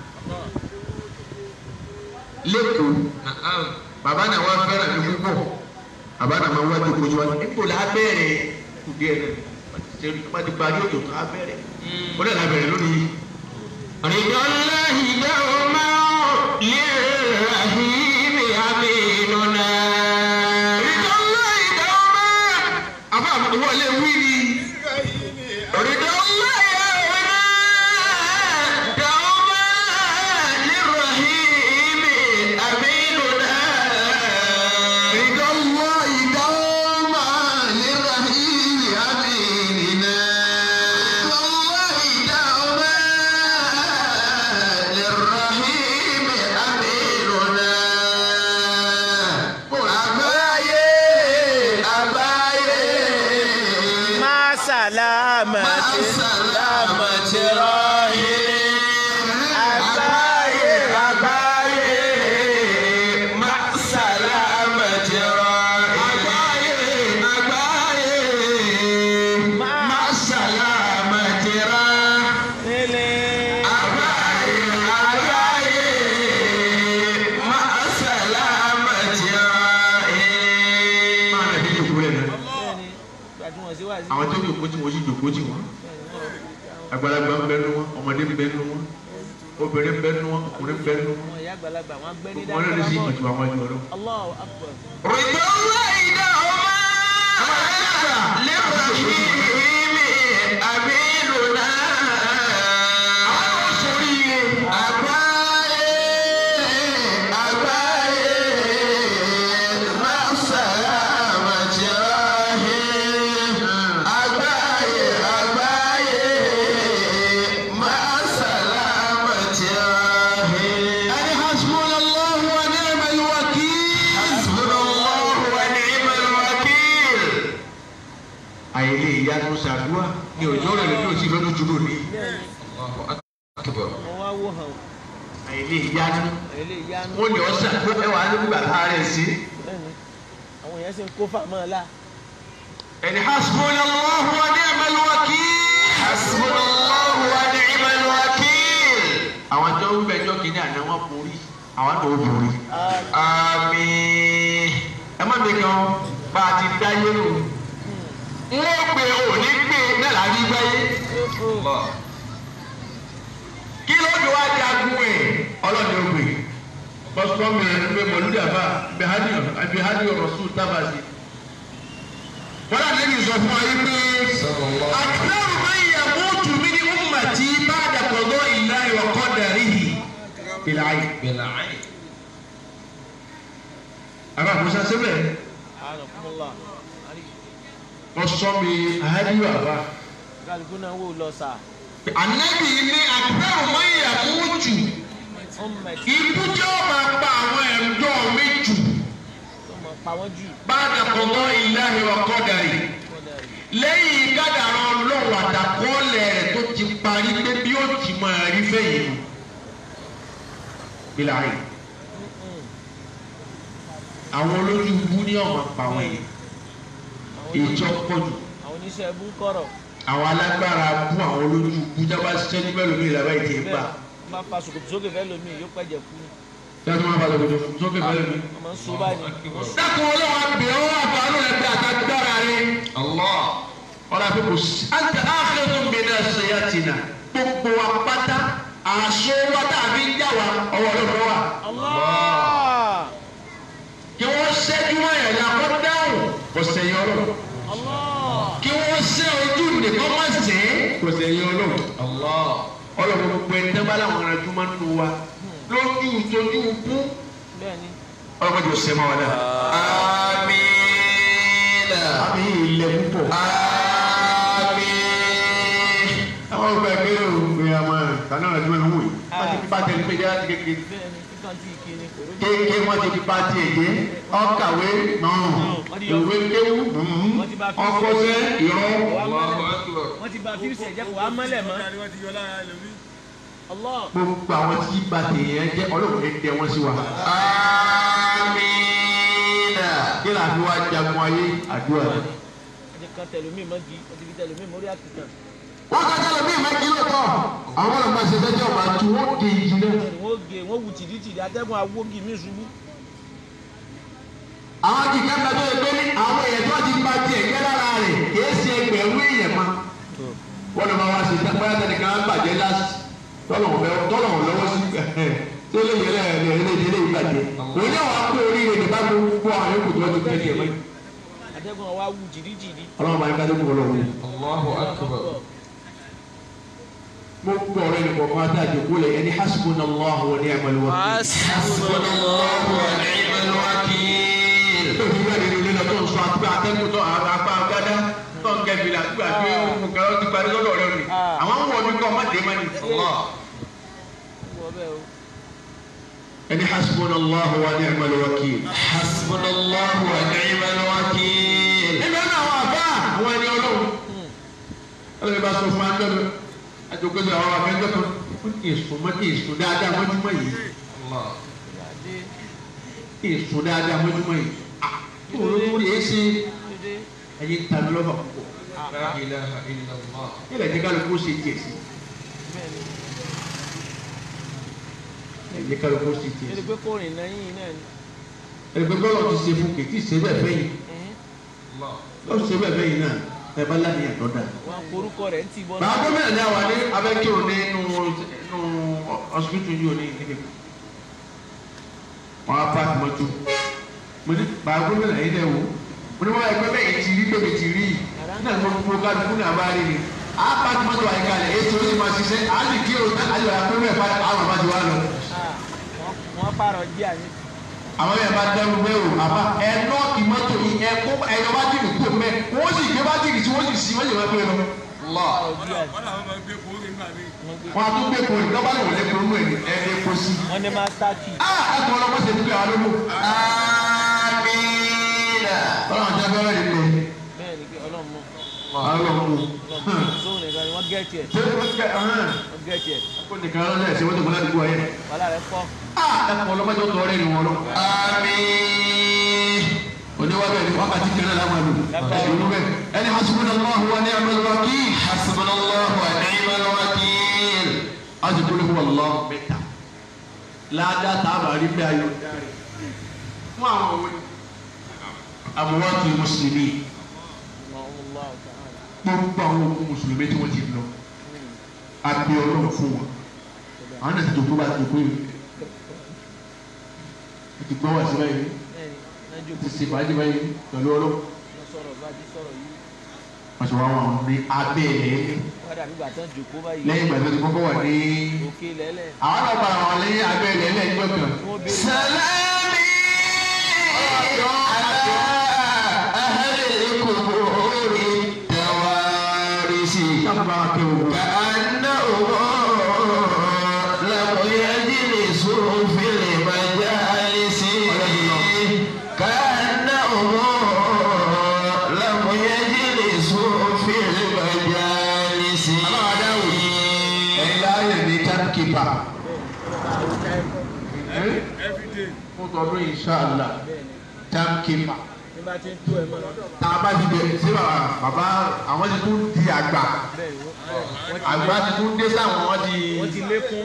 lẹ́kọ̀ọ́ bàbá náà wá fẹ́ràn mi púpọ̀ bàbá náà máa wá jòkó jù wá nípò là á bẹ̀rẹ̀ kù díẹ̀ náà wọ́n ti parí òjò tó á bẹ̀rẹ̀ ó dẹ̀ la bẹ̀rẹ̀ lónìí. رضا الله دوما للرحيم أميننا Ridọ́lá ìdáwọ́má àbá wọlé wí ni. Ridọ́lá ìdáwọ́má دوما للرحيم أميننا Ridọ́lá ìdáwọ́má lirahim aminina. الله دوما للرحيم أميننا أبايي أبايي má sàlámà ti sàlámà ti rọ́ọ̀hìn àgbáyé àgbáyé má sàlámà jẹrọ àgbáyé àgbáyé má sàlámà jẹrọ nílé àgbáyé àgbáyé má sàlámà jẹrọ. Máa nà bí jòkó lẹ̀ náà. bẹ́ẹ̀ni gbàdúrà sí wàásù Àwọn tó jòkó tí wọ́n sì jòkó tí wọ́n. Àgbàlagbà ń bẹ nu wọn, ọmọdé ń bẹ nu wọn, obìnrin ń bẹ nu wọn, ọkùnrin ń bẹ nu wọn. àwọn ìyá àgbàlagbà wọn gbẹ́ ní Wọ́n lè sí ìjù àwọn ìjọ lọ. Allahu akbar رضا الله دوما للرحيم أميننا أبايي أبايي مع السلامة راهي أبايي أبايي مع السلامة راهي Ẹni hasbuna Allah wa ni'mal wakil. حسبنا الله ونعم الوكيل Àyèlé ìyá tó ṣàdúrà ní òjò rẹ̀ lójú òsì lọ́dún jùlọ ní. أكبر wọn wá wò hàn Àyèlé ìyá ní. ilé ìyanu Wọ́n ní ọ̀sà tó ẹwà nígbà tá a rẹ̀ sí. bẹ́ẹ̀ni àwọn èèyàn sì ń kó fàmọ́ ọ̀la Ẹni hasbuna Allah wa ni'mal wakil. حسبنا الله ونعم الوكيل Àwọn tó ń bẹjọ́ kìíní àná wọn borí. àwọn àti obìnrin. àmín ẹ má mi kan bá a ti dáyé nù. wọ́n gbé òní gbé náà láti gbáyé. kí ló dé wá jagun ẹ̀ ọlọ́ni ó gbé. bọ́sùkọ́ mi rẹ̀ ń gbé mọ̀lúdì àbá àbí hádìí ọ̀rọ̀ sùn tábà sí. wọ́n náà lè sọ fún wa yí pé. àkàrà máa ń yà mọ́tò mi ní ummati ba'da qada'i Allahi wa qadarihi. Bil'ayn. بالعين Àbá Musa sẹ́bẹ̀ Ànàkúnmọ́lá. wọ́n sọ mi àhádìí àbá. Kálukú náà wò lọ sà. Ànábì ní àkàrà máa ń yà mọ́tò. Ọmọ ẹ̀ Ikú jẹ́ ọba pa àwọn ẹ̀jọ́ mi jù. tó mọ̀ pa wọ́n jù. Ba'da qada'i Allahi wa qadarihi. lẹ́yìn kádàrá ọlọ́run àdàkọ́lẹ̀ rẹ̀ tó ti parí pé bí ó ti máa rí fẹ́yìn nù. Bíláì. Àwọn olójú ibú ní ọ̀mà pa wọn yìí. Ìjọ pọ̀ jù. Àwọn oníṣẹ́ ẹbú ń kọ̀rọ̀. Àwọn alágbára bú àwọn olójú ibú jábá ṣiṣẹ́ ní mẹ́lòmí ìlàbá ìdí ẹ̀ bá. Wọ́n máa fa ṣòkòtò sókè fẹ́ lómi yóò pẹ̀jẹ̀ kú. Ṣé wọ́n máa bá lọ́dọ̀ sókè mẹ́lòmí? Wọ́n máa ń so báyìí. Dákun ọlọ́run àbẹ̀ ọ́ àbánú rẹ̀ bí àtàgbára rẹ̀. الله ọ̀rọ̀ àfi kò sí. àti àfẹ́tún mi náà ṣe yá ti nà. gbogbo wa pátá àṣọ wa tàbí yá wa ọwọ́ ọlọ́run wa. Allah! kí wọ́n ṣẹ́jú wọn yẹn ní akọ́ dáhùn kò sẹ́yìn ọlọ́run. Allah! kí wọ́n ṣẹ́ ojú nìkan má sẹ́ kò sẹ́yìn ọlọ́run. الله ọlọ́run gbogbo ẹni tẹ́ bá láwọn arájú máa ń nu wa lójú tójú kú. Bẹ́ẹ̀ni. ọlọ́run jò sẹ́ máa wà náà. آمين àmì ilẹ̀ púpọ̀. آمين àwọn ọgbà ẹgbẹ́ òwe àmọ́ kaná arájú máa ń wò yìí. wọ́n ti fi bá tẹ̀lé pé yára ti kékeré. Bẹ́ẹ̀ni. Kíkan tí ì kí ni kò rójú. kéèké wọn ti fi pa tiẹ̀ dé ọkàwé náà ìwé kéwú ọkọsẹ ìrọ الله أكبر Wọ́n ti ba fíìsì ẹ̀jẹ̀ kò wá mọ́lẹ̀ mọ́. ni wọ́n ti yọ lára ẹlòmí. Allah! gbogbo àwọn tí ba tèèyàn jẹ ọlọ́run ní tẹ wọn sí wa. آمين kí là fi wá jagun ayé àdúrà rẹ. Ẹ̀jẹ̀ kan tẹ̀lómi mọ́gi. Ó ti fi tẹ̀lómi mórí àkìtàn. wọ́n ká jẹ́ lómi ìmọ̀ kí lóòótọ́ àwọn ọlọ́mọ ṣe fẹ́ jẹ́ ọba tí wọ́n dé ìjì náà. Bẹ́ẹ̀ni wọ́n gé wọ́n wù tìdítìdí atẹ́gùn awógi mí ṣubú. àwọn kì í kẹ́kẹ́ tó yẹ pé ní àwọn èèyàn tó ti ba tiẹ̀ jẹ́ lára rẹ̀ kìí ṣe ẹgbẹ̀rún èèyàn ma. wọ́n lọ máa wá ṣe tẹ́pẹ́ tẹ́nìkan á bàjẹ́ láti tọ́lọ̀ wọn lọ́wọ́ sí tó lè yẹlẹ ẹ̀ ẹ̀ lè délé ìbàjẹ́. òun yóò wá pé oríire nípa gbogbo àwọn yòókù tó ti tẹ́lẹ̀ mọ́. Atẹ́gùn wa wù tìdítìdí. ọlọ́run máa ń kájú kúrò lọ́wọ́. الله أكبر mo gbọ́ ọ̀rẹ́ nìkan kan tá a jòkó lẹ̀ ẹni hasbunallahu wa ni'mal wakeel. حسبنا الله ونعم الوكيل tó fi wá nínú ilé lọ tó ń sọ àti pé atẹ́gùn tó apá gádá tó ń gẹ̀bìlà gbà pé òun kan ti parí lọ́dọ̀ rẹ̀ ni. àwọn ń wọ̀ mí kọ́ ọmọdé má ni. الله Wọ́n bẹ́ẹ̀ o. ẹni hasbunallahu wa ni'mal wakeel. حسبنا الله ونعم الوكيل nínú ọ̀nà àwọn àbá àwọn ẹni ọlọ́run. ọlọ́run bá sọ fún wa lọ́dọ̀ àjòkó sí àwọn afẹ́jọ́ kan ó kì í sùn mọ́ kì í sùn dáadáa mọ́júmọ́ yìí الله Ìyáde. kì í sùn dáadáa mọ́júmọ́ yìí. olórí yìí ṣe Dédé. ẹyin tàbí lọ́fà púpọ̀. لا إله إلا الله nílẹ̀ jẹ́ kálukú ṣe tiẹ̀ sí. Bẹ́ẹ̀ni. nílẹ̀ jẹ́ kálukú ṣe tiẹ̀ Ẹni sí. pé kò rìn lẹ́yìn náà ni. ẹgbẹ́ bọ́lá ti ṣe fún kìtì ṣe bẹ́ẹ̀ fẹ́ yìí Ẹ̀hìn. الله lọ́ọ́ ṣe bẹ́ẹ̀ fẹ́ yìí náà ẹ bá láníyàn tó dáa. Wọ́n forúkọ rẹ̀ ń tì bọ́ bàbá gómìnà ní àwa ní abẹ́kírò ní inú inú ọsibítù yìí ò ní ìdílé wọn á pààkì mọ́tò mo ní bàbá gómìnà yìí dẹ̀ wò mo ní wọn ẹgbẹ́ bẹ́ẹ̀ yìí ti rí bẹ́ẹ̀ ti rí yìí nígbà tí mo fún un káàdì fún àbá rí ni á pààkì mọ́tò àyíká rẹ̀ èyí tó ní ma ṣiṣẹ́ á lè kí òun á lè wà pé mẹ́ẹ̀ padà àwọn àbá ti wá lọ. Ah, wọ́n- Wọ́n pààrọ̀ jí àní. àwọn yẹn bá dẹrù bẹ́ẹ̀ o àbá ẹ nọ́ọ̀kì mọ́tò yìí ẹ kó ẹyọ bátìrì kó mẹ́ wọ́n sì gbé bátìrì tí wọ́n sì sí wọ́n sì wọ́n pé lọ. الله Pààrọ̀ jí àní. wọ́n làwọn máa gbé kórè nígbà míì. Wọ́n gbé- wọn a tún gbé kórè lọ́ba lè wọlé kórè mú ẹ̀ ẹ̀ ẹ̀ kó sí. Wọ́n ní master key. ah ẹ kọ́ ọlọ́mọ ṣe dúpẹ́ àwọn olóko. آمين ọlọ́run jẹ́ bẹ́ẹ̀ rí pé Bẹ́ẹ̀ni pé Ọlọ́run mọ̀. ọlọ́run mú. Ọlọ́run mọ̀. Sóhun nìkan ni wọ́n gẹ̀ẹ́tì ẹ̀. ṣé wọ́n ti kẹ́ ọ̀hún Wọ́n gẹ̀ẹ́tì ẹ̀. kó nìkan lọ́dẹ̀ ṣe wọ́n ti kọ́ ládùúgbò ayé. Wàhálà rẹ̀ pọ̀. ah ẹ kọ́ ọlọ́mọ jẹ́ tọ́ rẹ̀ ni wọ́n lọ. آمين oníwábẹ̀ ni wákàtí kẹrẹ́ làwọn àlù. ẹ̀sìn bẹ́ẹ̀ ẹni hasbunallahu wa ni'mal wakeel. حسبنا الله ونعم الوكيل a ti kúlẹ̀ fún ọlọ́ mẹ́ta. ládàá tábà rí bí ayọ̀ dáre fún àwọn òwe àbúrọ́tì mùsùlùmí gbogbo àwọn òkú mùsùlùmí tí wọ́n ti lọ abẹ ọlọ́run fún wọn àwọn náà ti dòkó bá ti dòkó yìí wọ́n ti gbọ́ wá sí báyìí wọ́n ti ṣe fàájì báyìí pẹ̀lú ọlọ́run wọ́n ti wá wọn ní abẹ́ ẹ̀ lẹ́yìn ìgbà tó ti kọ́kọ́ wà ní àwọn náà bá wọn lẹ́yìn abẹ́ ẹ̀ lẹ́yìn ìjọ kan. Salami ala ahli kuburi tawarisi. sábà wà kẹ́ òun. كأنهم لم يجلسوا في المجالس كأنهم لم يجلسوا في المجالس ẹ̀yin láàyè ní timekeeper. everyday fún tọdún inshallah timekeeper. nígbà tí ń tó ẹ mọ́ tá a bá ti bẹ̀rẹ̀ sí bàbá bàbá àwọn ti tún di àgbà àgbà ti tún dé sáwọn wọn ti wọ́n ti lékún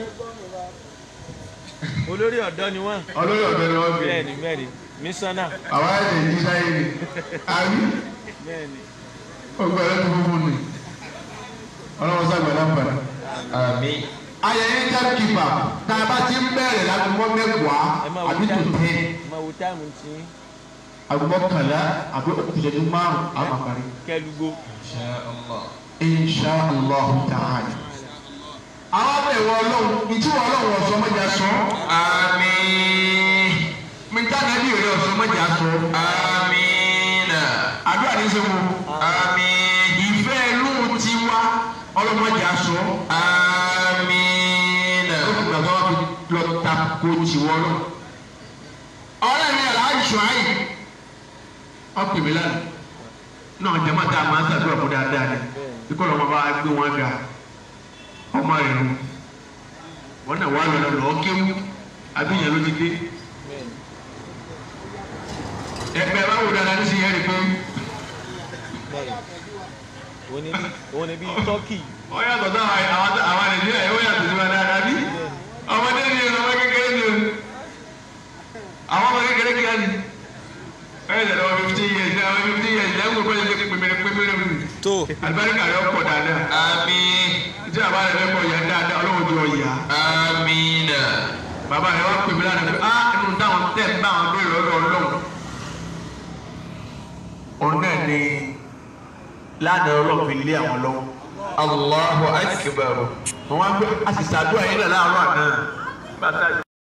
olórí ọ̀dọ́ ni wọ́n olórí ọ̀dọ́ ni wọ́n bẹ́ẹ̀ gbé ni bẹ́ẹ̀ ni mísánná àwọn ẹ̀jẹ̀ yìí sáyé ni àbí bẹ́ẹ̀ ni ọgbà ẹ̀rọ tó fún mi ọlọ́wọ́ sàgbà lámpàdà. آمين ayẹyẹ timekeeper tá a bá ti ń bẹ̀rẹ̀ lágbègbè mẹ́wàá ẹ máa wo àbí tó táìmù tẹ́ ẹ máa wo táìmù tí àgbọ̀ kànlá àbí òkùnjẹ́jú márùn-ún àwọn àparí. kẹlugbo insha allah ta'ala. àwọn ọmọ ìwọ ọlọ́run ìtura ọlọ́run ọ̀sán mọ́jà sọ. آمين mìtá nàbí rẹ ọ̀sán mọ́jà sọ. آمين àdúrà ní sẹ́mu. آمين ìfẹ́ inú ti wá ọlọ́mọjà sọ. آمين ó fi gbàgbọ́ wọn fi lọ ta ko tiwọ́ lọ. ọ̀rẹ́ mi Alhaji Shuaib ọ̀pẹ̀ mi lánàá náà jẹ́mọ́ tá a máa ń ṣàdúrà fún dáadáa ni kíkọ́ lọ́mọ bá gbé wọn ga ọmọ rẹ̀ nù wọn náà wà lọ́dọ̀ lọ́ọ́ kéwú abíyẹn ló ti dé ẹgbẹ́ báwo dáadáa ní sèyẹ́ rẹ̀ pé òun ni bí òun ni bí tọ́kì ó yàtọ̀ sí àwọn àwọn àwọn Nàìjíríà yóò yàtọ̀ sí wọn dáadáa bí ọmọdé ni ọmọ kékeré ni o àwọn ọmọ kékeré kíá ni ẹ ẹ lọ́wọ́ fifteen years ní àwọn fifteen years ní àwọn gbogbo ẹ̀ pèmèrè pèmèrè mi tó alibarika rẹ̀ pọ̀ dáadáa آمين tí a bá rẹ̀ fẹ́ pọ̀ yà dáadáa ọlọ́wọ́ tó yà آمين bàbá rẹ̀ wá pèmí lánàá pé ah inú táwọn tẹ̀ ń bá àwọn béèrè ọ̀dọ̀ ọlọ́run òun náà ni lánàá ọlọ́run fi lé àwọn lọ́wọ́ الله أكبر wọn wá gbé àṣìṣàdúrà yín náà láàárọ̀ àná.